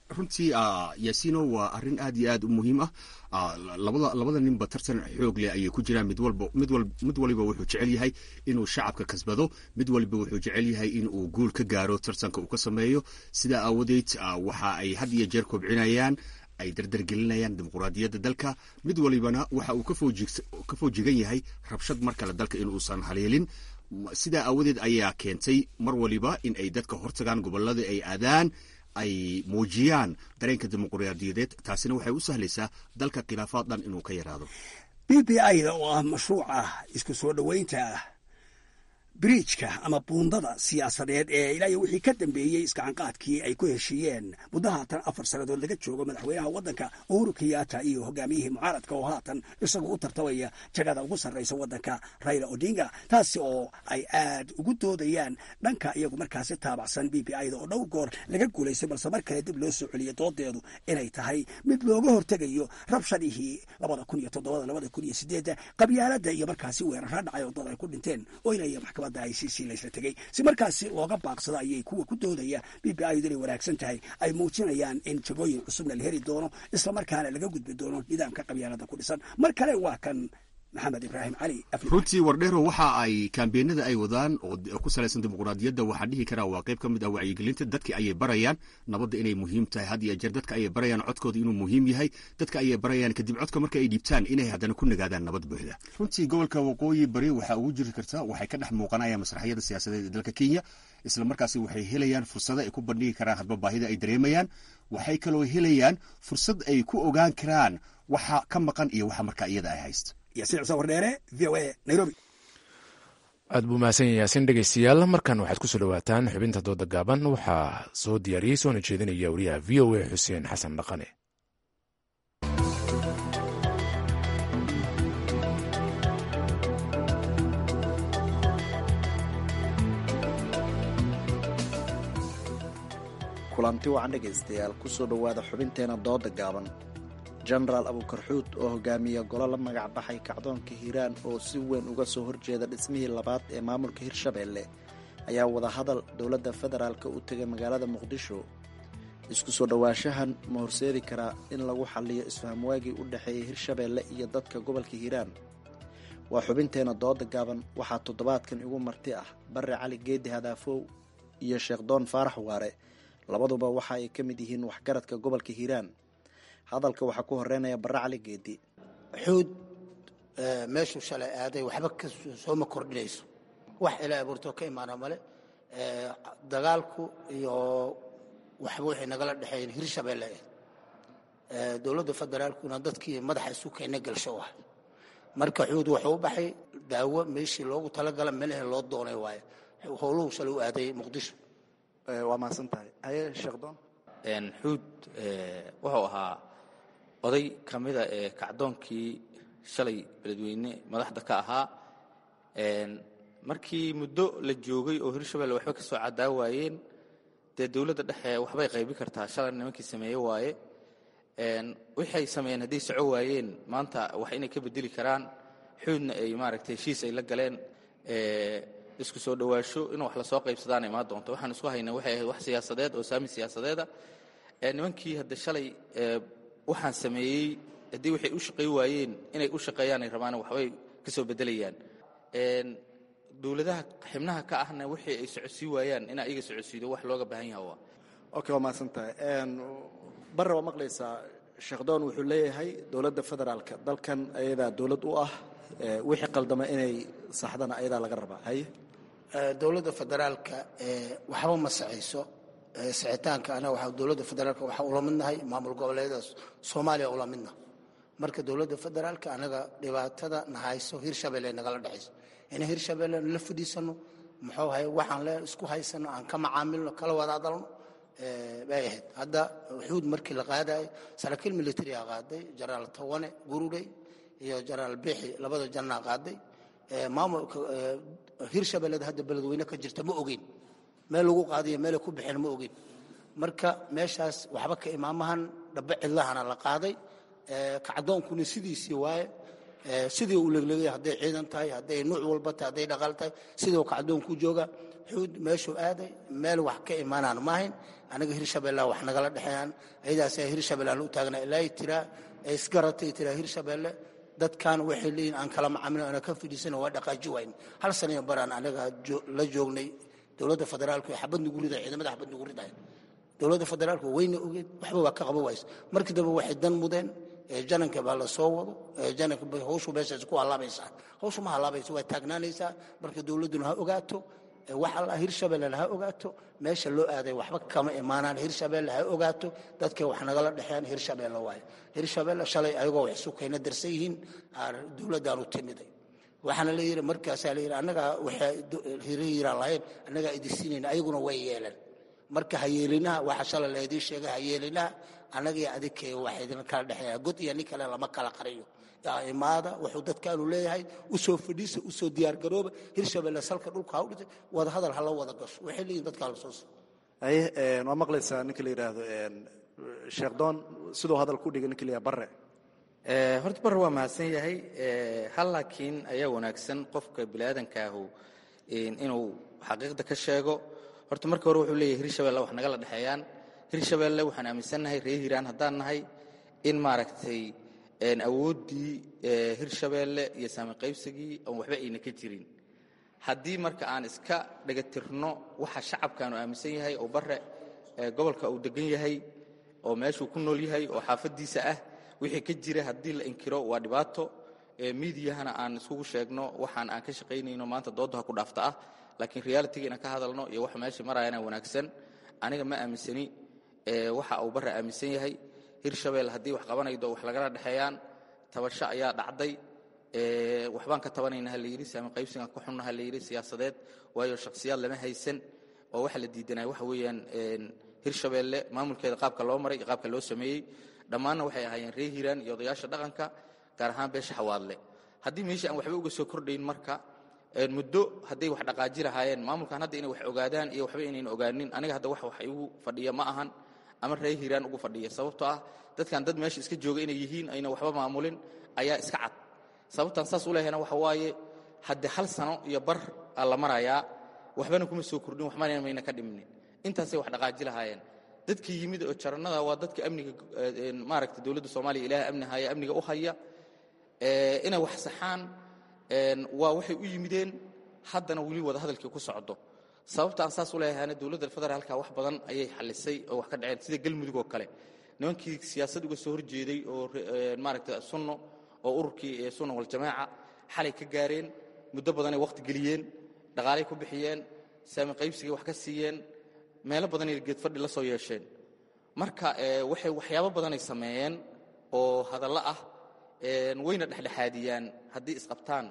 runtii yaasino waa arrin aad iyo aad u muhiim ah labada labada ninba tartan xoog leh ayay ku jiraan mid walba mid wal mid waliba wuxuu jecel yahay inuu shacabka kasbado mid waliba wuxuu jecel yahay in uu guul ka gaaro tartanka uu ka sameeyo sidaa aawadeed waxa ay had iyo jeer kobcinayaan ay dardargelinayaan dimuquraadiyadda dalka mid walibana waxa uu ka foojigan yahay rabshad mar kale dalka inuusan haleelin sidaa aawadeed ayaa keentay mar waliba in ay dadka hortagaan gobolada ay aadaan ay muujiyaan dareenka dimuquraadiyadeed taasina waxay u sahlaysaa dalka khilaafaad dhan inuu ka yaraado b b ida oo ah mashruuca isku soo dhoweynta biriijka ama buundada siyaasadeed ee ilaa iyo wixii ka dambeeyey iskacanqaadkii ay ku heshiiyeen muddo haatan afar sannadood laga joogo madaxweynaha waddanka uhuru kenyatta iyo hogaamiyihii mucaaradka oo haatan isagu u tartamaya jagada ugu sarraysa waddanka raila odinga taasi oo ay aad ugu doodayaan dhanka iyagu markaasi taabacsan b b ida oo dhowr goor laga guulaystay balse mar kale dib loo soo celiyay doodeedu inay tahay mid looga hortegayo rabshadihii labada kun iyo toddobada labada kun iyo sideedda qabyaaladda iyo markaasi weerara dhacay oo dad ay ku dhinteen oo inay maxkamad icc laysla tegey si markaasi looga baaqsado ayay kuwa ku doodaya b b idu inay wanaagsan tahay ay muujinayaan in jagooyin cusubna la heli doono islamarkaana laga gudbi doono nidaamka qabyaalada ku dhisan mar kale waa kan maxamed ibraahim cali runtii wardheero waxa ay kambeenada ay wadaan oo ku salaysan dimuquraadiyadda waxaan dhihi karaa waa qayb ka mid ah wacyigelinta dadki ayay barayaan nabadda inay muhiim tahay had iyo jeer dadka ayay barayaan codkooda inuu muhiim yahay dadka ayay barayaan kadib codka marka ay dhiibtaan inay haddana ku nagaadaan nabad buuxda runtii gobolka waqooyi bari waxaa ugu jiri karta waxay ka dhex muuqanayaan masraxyada siyaasadeed ee dalka kenya isla markaasi waxay helayaan fursado ay ku bandhigi karaan hadba baahida ay dareemayaan waxay kaloo helayaan fursad ay ku ogaan karaan waxa ka maqan iyo waxa markaa iyada ay haysto aad buu mahadsan yahay yaasin dhegeystayaal markan waxaad kusoo dhawaataan xubinta dooda gaaban waxaa soo diyaariyey soona jeedinaya wariyaha v o a xuseen xasan dhaqane kulanti wacan dhegaystayaal kusoo dhowaada xubinteena dooda gaaban jenaraal abuukarxuud oo hogaamiya golo la magac baxay kacdoonka hiiraan oo si weyn uga soo horjeeda dhismihii labaad ee maamulka hirshabeelle ayaa wadahadal dowladda federaalk u tegay magaalada muqdisho isku soo dhowaanshahan ma horseedi karaa in lagu xalliyo isfahamwaagii u dhexeeyay hirshabeelle iyo dadka gobolka hiiraan waa xubinteena dooda gaaban waxaa toddobaadkan igu marti ah barre cali geedi hadaafow iyo sheekh doon faarax waare labaduba waxa ay ka mid yihiin waxgaradka gobolka hiiraan hadalka waxaa ku horeynaya barre cali geedi xuud meeshuu shalay aaday waxba ka sooma kordhinayso wax ilaa abuurtoo ka imaana male dagaalku iyo waxba waxay nagala dhexeeyeen hirshabeelle dowladda federaalkuna dadkii madaxa isu keena galsho ah marka xuud wuxuu u baxay daawo meeshii loogu talagala meelahe loo doonay waaye howluhu shalay u aaday muqdisho waa mahadsan tahay haye sheekdoon xuud wuxuu ahaa oday ka mida ee kacdoonkii shalay beledweyne madaxda ka ahaa markii muddo la joogay oo hirshabelle waxba ka soo cadaa waayeen dee dowladda dhexe waxbay qaybi kartaa shalay nimankii sameeye waaye waxay sameeyeen hadday soco waayeen maanta wax inay ka bedeli karaan xuudna ay maaragtay heshiis ay la galeen isku soo dhowaasho in wax lasoo qaybsadaan imaan doonto waxaan isku haynaa waxay ahayd wax siyaasadeed oo saami siyaasadeeda nimankii hadda shalay waxaan sameeyey haddii waxay u shaqay waayeen inay u shaqeeyaan ay rabaan waxbay ka soo bedelayaan dowladaha xibnaha ka ahna wixii ay socodsii waayaan in ayaga socodsiido wax looga baahan yaha waa okay waa mahadsan tahay barre waa maqlaysaa sheekdoon wuxuu leeyahay dowladda federaalka dalkan ayadaa dowlad u ah wixii qaldama inay saxdana ayadaa laga rabaa haye dowladda federaalka waxba ma sacayso sicitaanka anaga waxaa dowladda federaalka waxaa ula midnahay maamul goboleedaas soomaaliya ula midna marka dowladda federaalka anaga dhibaatada na hayso hirshabelle nagala dhexayso in hirshabelle la fadhiisano muxuu ahay waxaan le isku haysano aan ka macaamilno kala wada hadalno bay ahayd hadda xuud markii la qaadayo saraakiil militariga qaaday jenaraal tawane gurudey iyo jenaraal bixi labada jannaa qaaday maamulka hirshabelleda hadda beledweyne ka jirta ma ogeyn meel lagu qaadiyo meelay ku bixeen ma ogeyn marka meeshaas waxba ka imaamahan dhaba cidlahana la qaaday kacdoonkuna sidiisii waaye sidii uu leglegay hadday ciidan tahay hadday nuuc walba tahay hadday dhaqaal tahay sidii kacdoonku jooga xuud meeshuu aaday meel wax ka imaanaan maahayn anaga hirshabeellea wax nagala dhexeeyaan ayadaasa hirshabeellaan u taagnaa ilaa tiraa ee isgaratay tiraa hirshabeelle dadkan waxay leeyihin aan kala macaamilin ana ka fidhiisana waa dhaqaaji wayn hal sanayo baraan anaga la joognay dowladda federaalku ee xabad nugu riday ciidamada xabad nugu riday dowladda federaalku wayna ogeed waxba waa ka qaba ways markii dambe waxay dan mudeen jananka baa la soo wado jananka hawshu meeshaas ku hallaabaysaa hawshu ma hallaabaysa waa taagnaanaysaa marka dowladduna ha ogaato wax alla hirshabelle ha ogaato meesha loo aaday waxba kama imaanaan hirshabelle ha ogaato dadkay wax nagala dhexeeyaan hirshabelle waaye hirshabelle shalay ayagoo wax sukayna darsan yihiin dowladdaanu timiday waxaana la yidhi markaasaa la yidhi annagaa waxay hirayiraan lahayn annagaa idinsiinayna ayaguna way yeeleen marka hayeelinaha waxa shalay la idiin sheegay hayeelinaha annagii adikee waxa idin kala dhexeeya god iyo nin kale lama kala qariyo imaada wuxuu dadkaanu leeyahay usoo fadhiisa usoo diyaargarooba hirshabelle salka dhulka ha u dhitay wada hadal hala wada gasho waxay leeyihin dadkaa la soo haye waa maqlaysaa ninka la yidhaahdo sheekh doon siduu hadal ku dhigay ninka la yidhahdo barre horta barre waa mahadsan yahay hal laakiin ayaa wanaagsan qofka biniaadankaahu inuu xaqiiqda ka sheego horta marka hore wuxuu leeyahay hirshabelle wax nagala dhexeeyaan hirshabelle waxaan aaminsannahay reer hiiraan haddaan nahay in maaragtay awooddii hirshabelle iyo saami qaybsigii oon waxba ayna ka jirin haddii marka aan iska dhagatirno waxa shacabkaanu aaminsan yahay oo bare gobolka uu degan yahay oo meeshuu ku nool yahay oo xaafaddiisa ah wixii ka jira haddii la inkiro waa dhibaato miidiyahana aan iskugu sheegno waxaan aan ka shaqaynayno maanta dooddaha ku dhaafta ah laakiin realitiga inaan ka hadalno iyo waxa meesha marayana wanaagsan aniga ma aaminsani waxa uu bare aaminsan yahay hirshabelle haddii wax qabanaydo wax lagala dhexeeyaan tabasho ayaa dhacday waxbaan ka tabanayna ha la yidhi saami qaybsigaan ka xunna ha la yidhi siyaasadeed waayo shakhsiyaad lama haysan oo waxa la diidanaya waxa weeyaan hirshabelle maamulkeeda qaabka loo maray iyo qaabka loo sameeyey dhammaanna waxay ahaayeen reer hiiraan iyo odayaasha dhaqanka gaar ahaan beesha xawaadle haddii meesha aan waxba uga soo kordhayn marka muddo hadday wax dhaqaaji lahaayeen maamulkan hadda inay wax ogaadaan iyo waxba inayna ogaanin aniga hadda wax wax igu fadhiya ma ahan ama reer hiiraan ugu fadhiya sababtoo ah dadkan dad meesha iska jooga inay yihiin ayna waxba maamulin ayaa iska cad sababtaan saas u lehayna waxa waaye hadde hal sano iyo bar aa la marayaa waxbana kuma soo kordhin waxbana mayna ka dhimnin intaasay wax dhaqaaji lahaayeen dadkii yimid oo jarannada waa dadka amniga maaragta dowladda soomaaliya ilaah amni haya amniga u haya inay wax saxaan waa waxay u yimideen haddana weli wada hadalkii ku socdo sababta aan saas u leeyahayna dowladda federaalka wax badan ayay xalisay oo wax ka dhaceen sida galmudug oo kale nimankii siyaasad uga soo horjeeday oo maaragta sunno oo ururkii sunna waljamaaca xalay ka gaareen muddo badanay wakhti geliyeen dhaqaalay ku bixiyeen saami qaybsigay wax ka siiyeen meelo badanay geedfadhi la soo yeesheen marka waxay waxyaabo badanay sameeyeen oo hadallo ah wayna dhexdhexaadiyaan haddii isqabtaan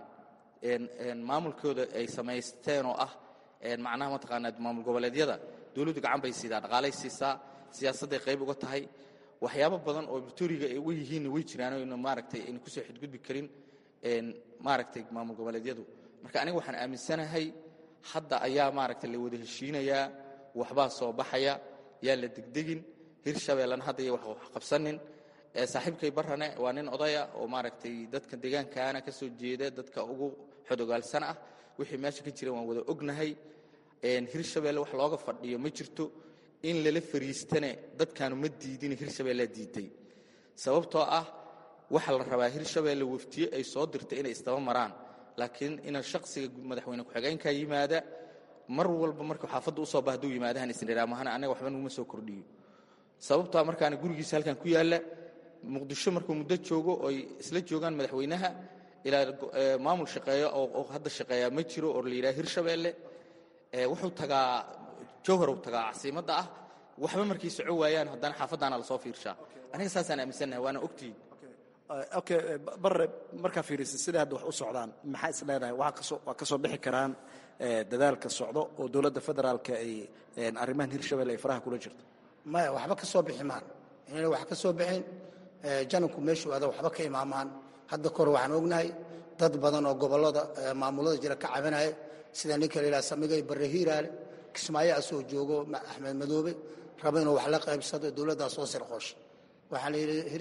maamulkooda ay samaysteen oo ah macnaha mataqaanaa maamul goboleedyada dowladdu gacan bay siidaa dhaqaalay siisaa siyaasadday qayb uga tahay waxyaabo badan oo victoriga ay uga yihiinna way jiraan oyna maaragtay ayna kusoo xadgudbi karin maaragtay maamul goboleedyadu marka aniga waxaan aaminsanahay hadda ayaa maaragtay la wada heshiinayaa waxbaa soo baxaya yaa la degdegin hirshabellena hadda iyo wax qabsanin saaxiibkay barrane waa nin odaya oo maaragtay dadka deegaankaana ka soo jeeda dadka ugu xodogaalsan ah wixii meesha ka jira waan wada ognahay hirshabelle wax looga fadhiyo ma jirto in lala fariistane dadkaanu ma diidin hirshabellea diiday sababtoo ah waxa la rabaa hirshabelle waftiye ay soo dirtay inay isdaba maraan laakiin ina shaksiga madaxweyne ku-xigeenka yimaada mar walba markuu xaafadda usoo ba haduu yimaadahan isniraamahana anaga waxba naguma soo kordhiyo sababtoa markaana gurigiisa halkan ku yaalla muqdisho markuu muddo joogo oy isla joogaan madaxweynaha ilaa maamul shaqeeyo oo hadda shaqeeyaa ma jiro oo la yidhaha hirshabelle wuxuu tagaa jowhar uu tagaa casiimadda ah waxba markay soco waayaan haddana xaafaddaana lasoo fiirshaa aniga saasaan aaminsannahay waana ogtihiin okay barre markaa fiirisa siday hadda wax u socdaan maxaa is leedahay waa ka soo bixi karaan dadaalka socdo oo dowladda federaalka ay arrimahan hirshabelle ay faraha kula jirto maya waxba ka soo bixi maan inayna wax ka soo bixin jananku meeshuu ada waxba ka imaamaan hadda kahor waxaan ognahay dad badan oo gobollada maamulada jira ka cabanaya sida ninka la yidhaha samigay barre hiiraale kismaayo asoo joogo axmed madoobe raba inuu wax la qaybsado dowladdaa soo sirqoosha waxaa la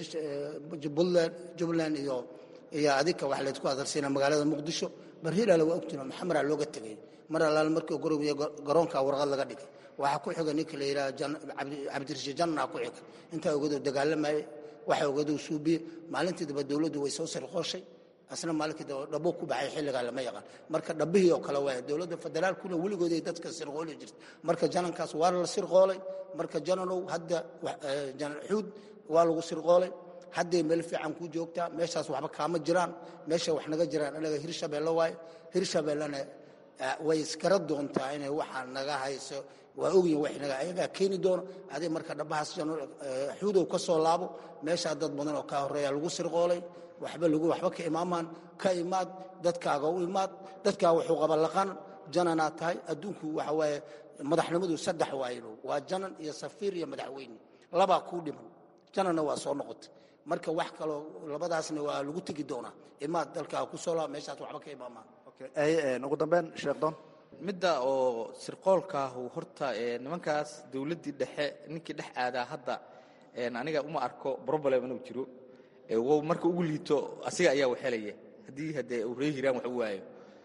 yidhi buntland jubbaland iyo iyo adika wax laydku adarsiina magaalada muqdisho bar hiiraale waa ogtiin maxamaraa looga tegay mar allaale markii uu garoomiye garoonka warqad laga dhigay waxaa ku xiga ninka la yidhaha cabdirashiid janna ku xiga intaa ogadoo dagaalamayay waxa ogadoo suubiye maalintii daba dowladdu way soo sirqooshay asna maalinkii daba dhabo ku baxay xilligaa lama yaqaan marka dhabbihii oo kale waaya dowladda federaalkuna weligooday dadka sirqooli jirta marka janankaas waa la sirqoolay marka jananow hadda janan xuud waa lagu sirqoolay hadday meel fiican ku joogtaa meeshaas waxba kaama jiraan meesha wax naga jiraan anaga hirshabeelle waaye hirshabeellena way iskara doontaa inay waxaa naga hayso waa ogyihin wax naga ayagaa keeni doono adig marka dhabbahaas xuudow ka soo laabo meeshaa dad badan oo kaa horreeya lagu sirqoolay waxba lagu waxba ka imaamaan ka imaad dadkaaga u imaad dadkaa wuxuu qaba laqan jananaad tahay adduunku waxa waaye madaxnimadu saddex waayno waa janan iyo safiir iyo madaxweyne labaa kuu dhiman jananna waa soo noqotay marka wax kaloo labadaasna waa lagu tegi doonaa imaad dalkaa ku soo laaba meeshaas waxba ka imaamaan ugu dambeyn sheekh doon midda oo sirqoolkaahu horta nimankaas dowladdii dhexe ninkii dhex aadaa hadda aniga uma arko problem inuu jiro wow marka ugu liito asiga ayaa waxelaya haddii haddee uu ree hiraan wax u waayo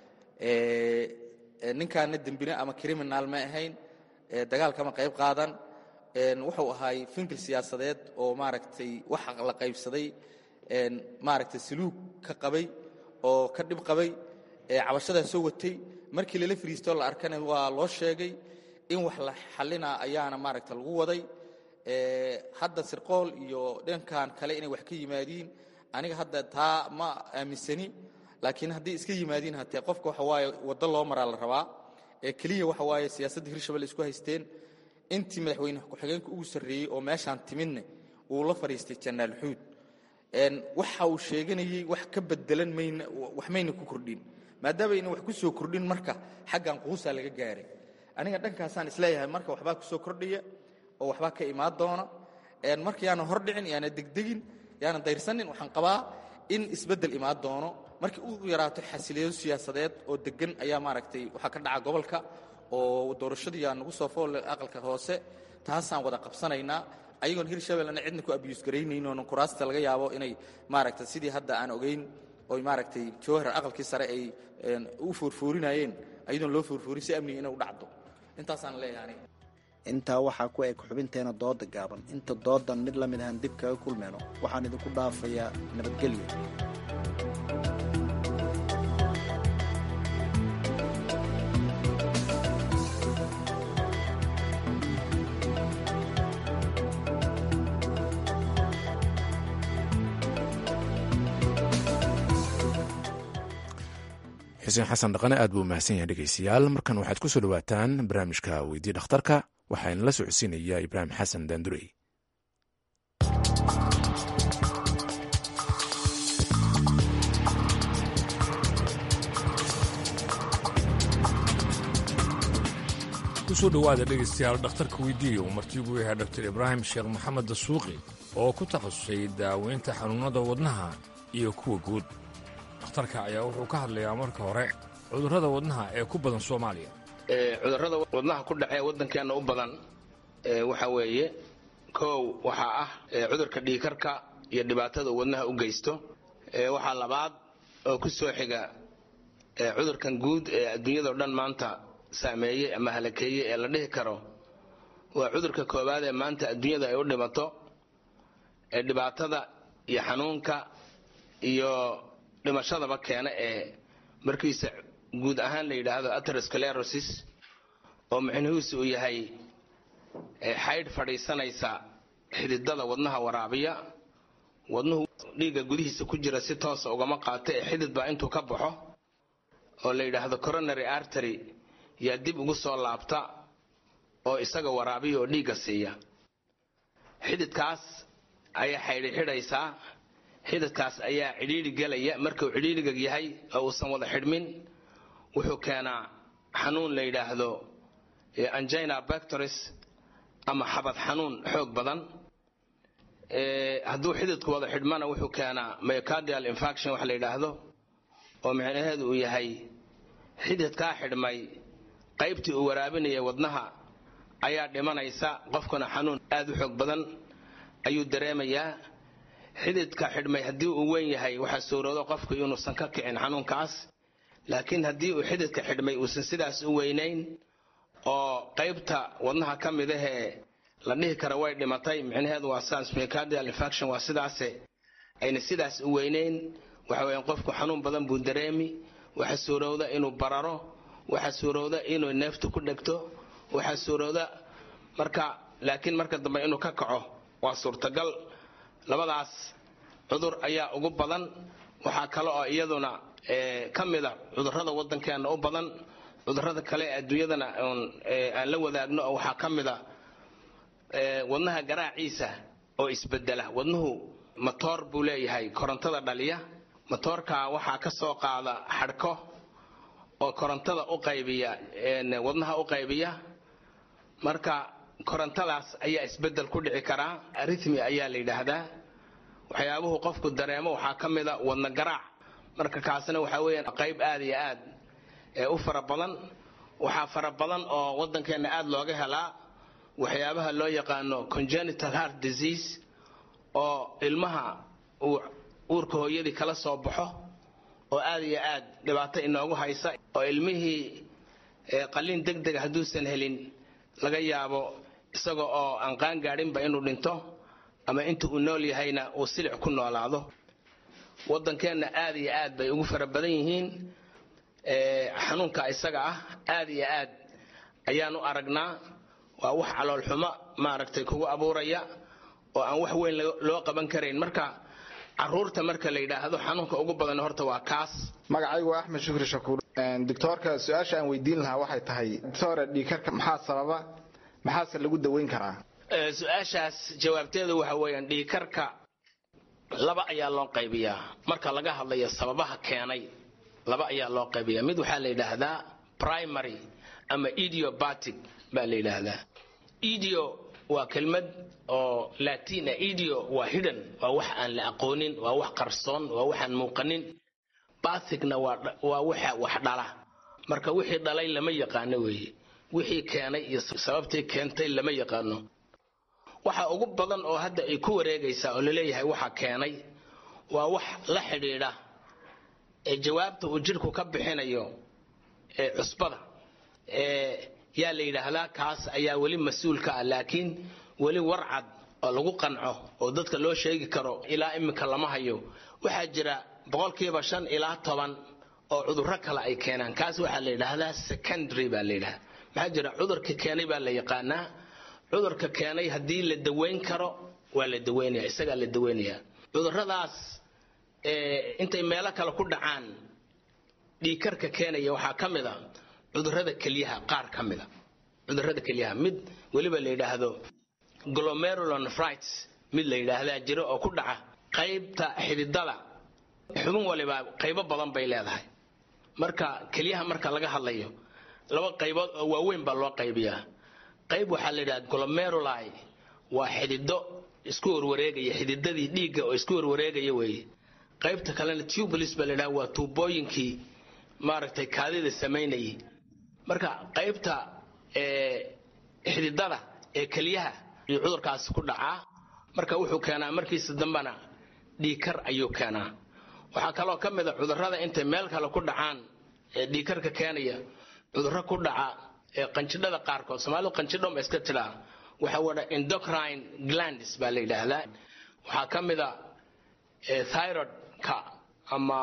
ninkaana dembine ama criminal ma ahayn dagaalkama qayb qaadan wuxuu ahaay finkil siyaasadeed oo maaragtay wax la qaybsaday maaragtay saluug ka qabay oo ka dhib qabay cabashadaa soo watay markii lala fariistoo la arkana waa loo sheegay in wax la xallina ayaana maaragta lagu waday hadda sirqool iyo dhankan kale inay wax ka yimaadiin aniga hadda taa ma aaminsani laakiin haddii iska yimaadiin hatee qofka waxa waaye waddo loo maraa la rabaa ee keliya waxa waaye siyaasadda hirshabelle isku haysteen intii madaxweyne ku-xigeenka ugu sarreeyey oo meeshaan timidne wuu la fadhiistay janaal xuud waxa uu sheeganayey wax ka bedelan mayna wax mayna ku kordhin maadaama ayna wax ku soo kordhin marka xaggan quusaa laga gaaray aniga dhankaasaan isleeyahay marka waxbaa ku soo kordhaya oo waxbaa ka imaan doona marka yaana hordhicin yaana degdegin yaana dayrsanin waxaan qabaa in isbeddel imaan doono markii u yaraato xasiliyo siyaasadeed oo degan ayaa maaragtay waxaa ka dhaca gobolka oo doorashadiiyaa nagu soo foolle aqalka hoose taasaan wada qabsanaynaa ayagoon hirshabellena cidna ku abiyuus garaynayn oonan kuraasta laga yaabo inay maaragtay sidii hadda aan ogayn oy maaragtay jawhar aqalkii sare ay u foorfoorinayeen ayadoon loo foorfoorin si amniga inay u dhacdo intaasaan leeyahay intaa waxaa ku eg xubinteena dooda gaaban inta doodan mid la mid ahaan dib kaga kulmeyno waxaan idinku dhaafayaa nabadgelyo xuseen xasan dhaqane aad buu mahadsan yahay dhegeystayaal markan waxaad ku soo dhowaataan barnaamijka weydii dhakhtarka waxaana la socodsiinaya ibraahim xasan daandurey kusoo dhowaada dhegaystayaal dhakhtarka weydiiya uu martiigu yahay dr ibraahim sheekh maxamed dasuuqi oo ku takhasusay daaweynta xanuunnada wadnaha iyo kuwa guud dhakhtarka ayaa wuxuu ka hadlayaa marka hore cudurrada wadnaha ee ku badan soomaaliya cudurrada wadnaha ku dhacee waddankeenna u badan waxa weeye kow waxaa ah cudurka dhiikarka iyo dhibaatada uu wadnaha u geysto waxaa labaad oo ku soo xiga cudurkan guud ee adduunyadao dhan maanta saameeyey ama halakeeyey ee la dhihi karo waa cudurka koowaad ee maanta adduunyada ay u dhimato ee dhibaatada iyo xanuunka iyo dhimashadaba keena ee markiisa guud ahaan la yidhaahdo aterosclerosis oo micnihiisu uu yahay xaydh fadhiisanaysa xididada wadnaha waraabiya wadnuhu dhiigga gudihiisa ku jira si toosa ugama qaato ee xidid baa intuu ka baxo oo la yidhaahdo coronary artery yaa dib ugu soo laabta oo isaga waraabiya oo dhiigga siiya xididkaas ayaa xaydhi xidhaysaa xididkaas ayaa cidhiidhi gelaya markuu cidhiidhiga yahay oo uusan wada xidhmin wuxuu keenaa xanuun la yidhaahdo angina bactoris ama xabad xanuun xoog badan hadduu xididku wada xidhmana wuxuu keenaa myocardial infaction wax la yidhaahdo oo micnaheedu uu yahay xididkaa xidhmay qaybtii uu waraabinaya wadnaha ayaa dhimanaysa qofkuna xanuun aad u xoog badan ayuu dareemayaa xididka xidhmay haddii uu weyn yahay waxaa suuroodo qofku inuusan ka kicin xanuunkaas laakiin haddii uu xididka xidhmay uusan sidaas u weynayn oo qaybta wadnaha ka mid ahee la dhihi kara way dhimatay micnaheedu waa sidaas myocardial infarction waa sidaase ayna sidaas u weynayn waxa weeyaan qofku xanuun badan buu dareemi waxa suurowda inuu bararo waxa suurowda inuu neeftu ku dhegto waxa suurowda marka laakiin marka dambe inuu ka kaco waa suurtagal labadaas cudur ayaa ugu badan waxaa kale oo iyaduna ka mida cudurrada waddankeena u badan cudurrada kale ee adduunyadana aan la wadaagno oo waxaa ka mida wadnaha garaaciisa oo isbedela wadnuhu matoor buu leeyahay korontada dhaliya matoorka waxaa ka soo qaada xadhko oo korontada u qaybiya wadnaha u qaybiya marka korontadaas ayaa isbedel ku dhici karaa arithmi ayaa la yidhaahdaa waxyaabuhu qofku dareemo waxaa ka mida wadna garaac marka kaasna waxaa weeyaan qayb aad iyo aad ee u fara badan waxaa fara badan oo waddankeenna aad looga helaa waxyaabaha loo yaqaano congenital heart disease oo ilmaha uu uurka hooyadii kala soo baxo oo aad iyo aad dhibaato inoogu haysa oo ilmihii qalliin deg dega hadduusan helin laga yaabo isaga oo aan qaan gaadhinba inuu dhinto ama inta uu nool yahayna uu silic ku noolaado waddankeenna aad iyo aad bay ugu fara badan yihiin xanuunka isaga ah aad iyo aad ayaan u aragnaa waa wax caloolxumo maaragtay kugu abuuraya oo aan wax weyn loo qaban karayn marka caruurta marka la yidhaahdo xanuunka ugu badan horta waa kaas magacaygu waa axmed shukri shakuur doctoorka su-aasha aan weydiin lahaa waxay tahay doctore dhiikarka maxaa sababa maxaase lagu daweyn karaa su-aashaas jawaabteedu waxa weeyaan dhiikarka laba ayaa loo qaybiyaa marka laga hadlayo sababaha keenay laba ayaa loo qaybiyaa mid waxaa la yidhaahdaa primary ama idiobatic baa la yidhaahdaa idio waa kelmad oo latin ah idio waa hidhan waa wax aan la aqoonin waa wax qarsoon waa waxaan muuqanin bathicna waa waxa wax dhala marka wixii dhalay lama yaqaano weeye wixii keenay iyo sababtii keentay lama yaqaano waxa ugu badan oo hadda ay ku wareegaysaa oo laleeyahay waxa keenay waa wax la xidhiidha ee jawaabta uu jidhku ka bixinayo ee cusbada ee yaa la yidhaahdaa kaas ayaa weli mas-uul ka ah laakiin weli warcad oo lagu qanco oo dadka loo sheegi karo ilaa iminka lama hayo waxaa jira boqolkiiba shan ilaa toban oo cudurro kale ay keenaan kaas waxaa la yidhaahdaa secondary baa la yidhahdaa maxaa jira cudurka keenay baa la yaqaanaa cudurka keenay haddii la daweyn karo waa la daweynaya isagaa la daweynaya cudurradaas intay meelo kale ku dhacaan dhiikarka keenaya waxaa ka mid a cudurrada kelyaha qaar ka mida cudurrada kelyaha mid weliba la yidhaahdo glomerulonefrites mid la yidhaahdaa jiro oo ku dhaca qaybta xididada xubin waliba qaybo badan bay leedahay marka kelyaha marka laga hadlayo laba qaybood oo waaweyn baa loo qaybiyaa qayb waxaa la yidhaha glomeruli waa xidido isku warwareegaya xididadii dhiigga oo isku warwareegaya weeye qaybta kalena tubulis baa la yidhaha waa tuubooyinkii maaragtay kaadida samaynayay marka qaybta xididada ee kelyaha iyo cudurkaasi ku dhacaa marka wuxuu keenaa markiisa dambena dhiikar ayuu keenaa waxaa kaloo ka mid a cudurrada intay meel kale ku dhacaan ee dhiikarka keenaya cudurro ku dhaca ee qanjidhada qaarkood soomaalidu qanjidho ma iska tidhaa waxa wada endocrine glands baa la yidhaahdaa waxaa ka mid a thyroidka ama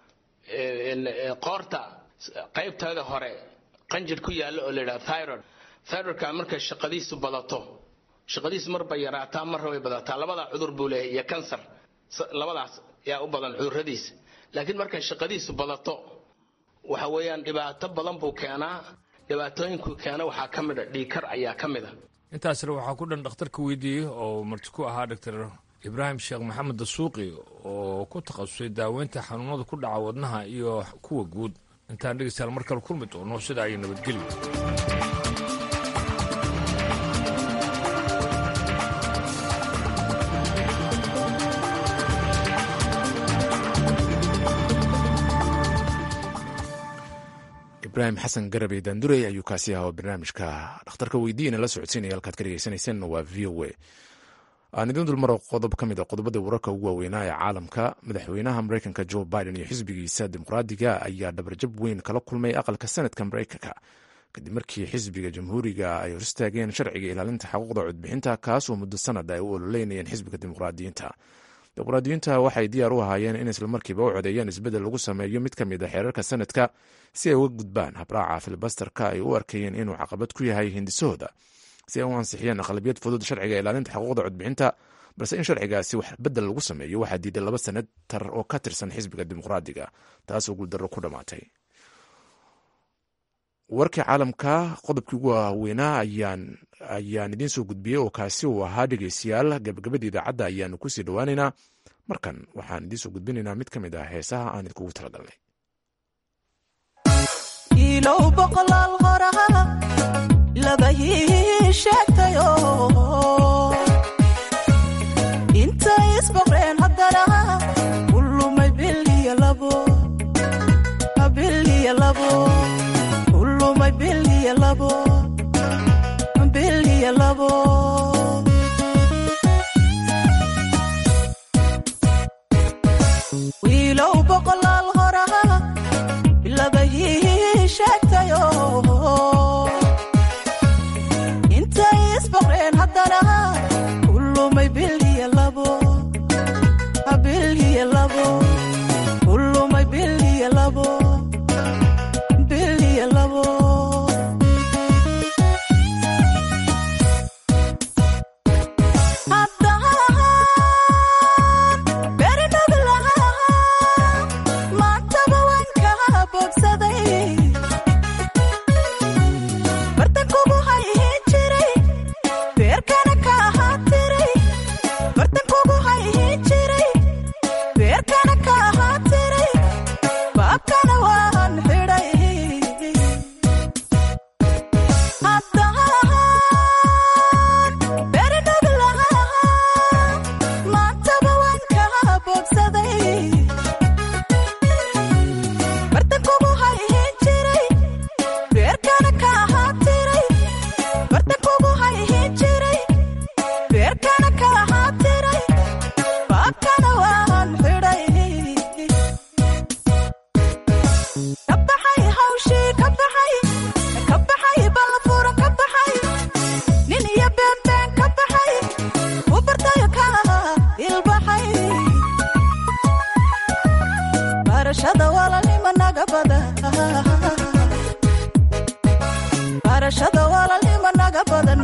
qoorta qaybteeda hore qanjir ku yaalla oo la yidhaha thyroid thyroidka markay shaqadiisu badato shaqadiisu marba yaraataa marra way badataa labadaa cudur buu leeyahay iyo kansar labadaas yaa u badan cudurradiisa laakiin markay shaqadiisu badato waxa weeyaan dhibaato badan buu keenaa dhibaatooyinkuu keena waxaa ka mid a dhiikar ayaa ka mid a intaasna waxaa ku dhan dhakhtarka weydiiyey oo marti ku ahaa doctor ibraahim sheekh maxamed dasuuqi oo ku takhasusay daaweynta xanuunada ku dhaca wadnaha iyo kuwa guud intaan dhegeystayaal mar kale kulmi doono sida ay nabadgelyo ibraahim xasan garabey daandurey ayuu kaasi ahaa oo barnaamijka dhakhtarka weydiiyana la socodsiinaya halkaad ka dhegeysanayseen waa v o a aan idiin dulmaro qodob ka mid a qodobada wararka ugu waaweynaa ee caalamka madaxweynaha mareykanka joe biden iyo xisbigiisa dimuqraadiga ayaa dhabarjab weyn kala kulmay aqalka sanadka mareykanka kadib markii xisbiga jamhuuriga ay hor istaageen sharciga ilaalinta xuquuqda codbixinta kaasoo muddo sanad ay u ololeynayeen xisbiga dimuqraadiyiinta dimuqraadiyiinta waxay diyaar u ahaayeen in islamarkiiba u codeeyaan isbeddel lagu sameeyo mid ka mid a xeerarka sanadka si ay uga gudbaan habraaca filibasterka ay u arkayeen inuu caqabad ku yahay hindisahooda si ay u ansixiyeen aqlabiyad fudud sharciga ilaalinta xuquuqda codbixinta balse in sharcigaasi wax bedel lagu sameeyo waxaa diiday laba senatar oo ka tirsan xisbiga dimuqraadiga taasoo guuldarro ku dhammaatay warkii caalamka qodobkii ugu waaweynaa ayaan idiin soo gudbiyey oo kaasi uu ahaa dhegeystayaal gabagabada idaacadda ayaanu kusii dhowaaneynaa markan waxaan idiin soo gudbinaynaa mid ka mid ah heesaha aan idinkugu talagalnay intay isboqreen haddana ulumay biliya labo biliya labo ulumay biliya labo biliya labo wiilow boqolaal hora bilabahii sheegtayo intay isboqreen haddana ulumay biliya labo biliya labo ulumay biliya labo biliya labo maantaba waan kaa bogsaday bartankugu hayhin jiray beerkana ka ahaa tiray bartankugu hayhin jiray beerkana ka ahaa tiray baabkana waan xidhay maantaba waan kaa bogsaday bartankugu hayhin jiray beerkana ka ahaa tiray bartankugu hayhin jiray beerkana ka ahaa tiray baabkana waan xidhay ka baxay hawshii ka baxay ka baxay ballafuura ka baxay nin iyo beenbeen ka baxay u bartayo ka ilbaxay barashada walaalnima naga bada barashada walaalnima naga badan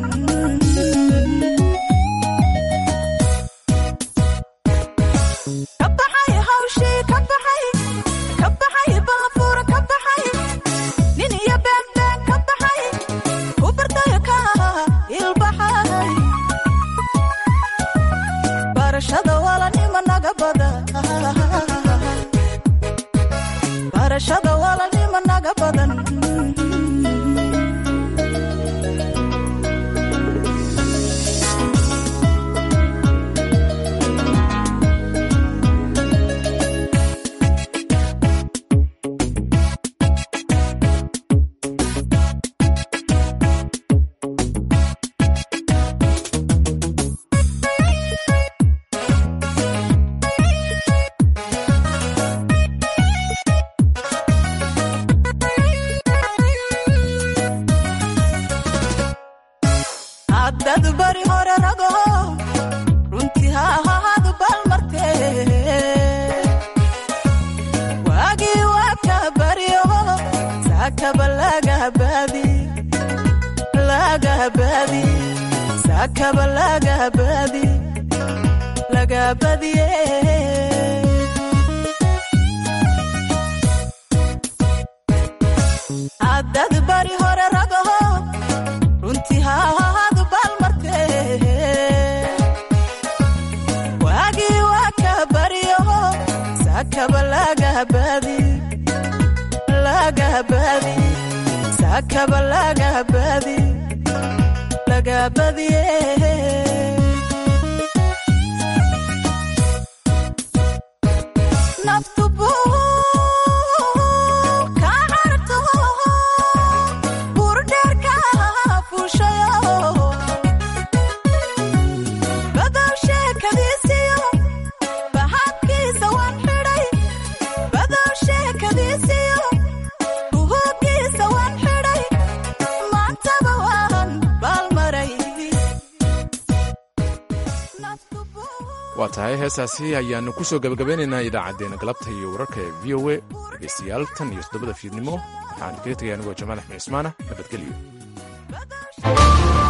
ka baxay hawshii ka baxay ka baxay ballafuura ka baxay nin iyo beenbeen ka baxay u bartayo ka ilbaxay barashada walaalnima naga bada barashada walaalnima naga badan haddad bari hore rago runtii ha ahaadu balmartee waagii waa ka baryo saakaba lagabaadi lagabaadi saakaba lagabaadi lagabadiye haddad bari hore rago runtii ha ahaadu balmartee waagii waa ka baryo saakaba lagabaadi lagabaadi saakaba lagabaadi lagabadiye naftu buu ka carto burdheerka fuushayo badawsha waa tahay heesaasi ayaanu ku soo gabagabeynaynaa idaacaddeenna galabta iyo wararka ee v o a dhegeystayaal tan iyo toddobada fiidnimo waxaan kaga tegay anigoo jamaal axmed cismaana nabadgelyo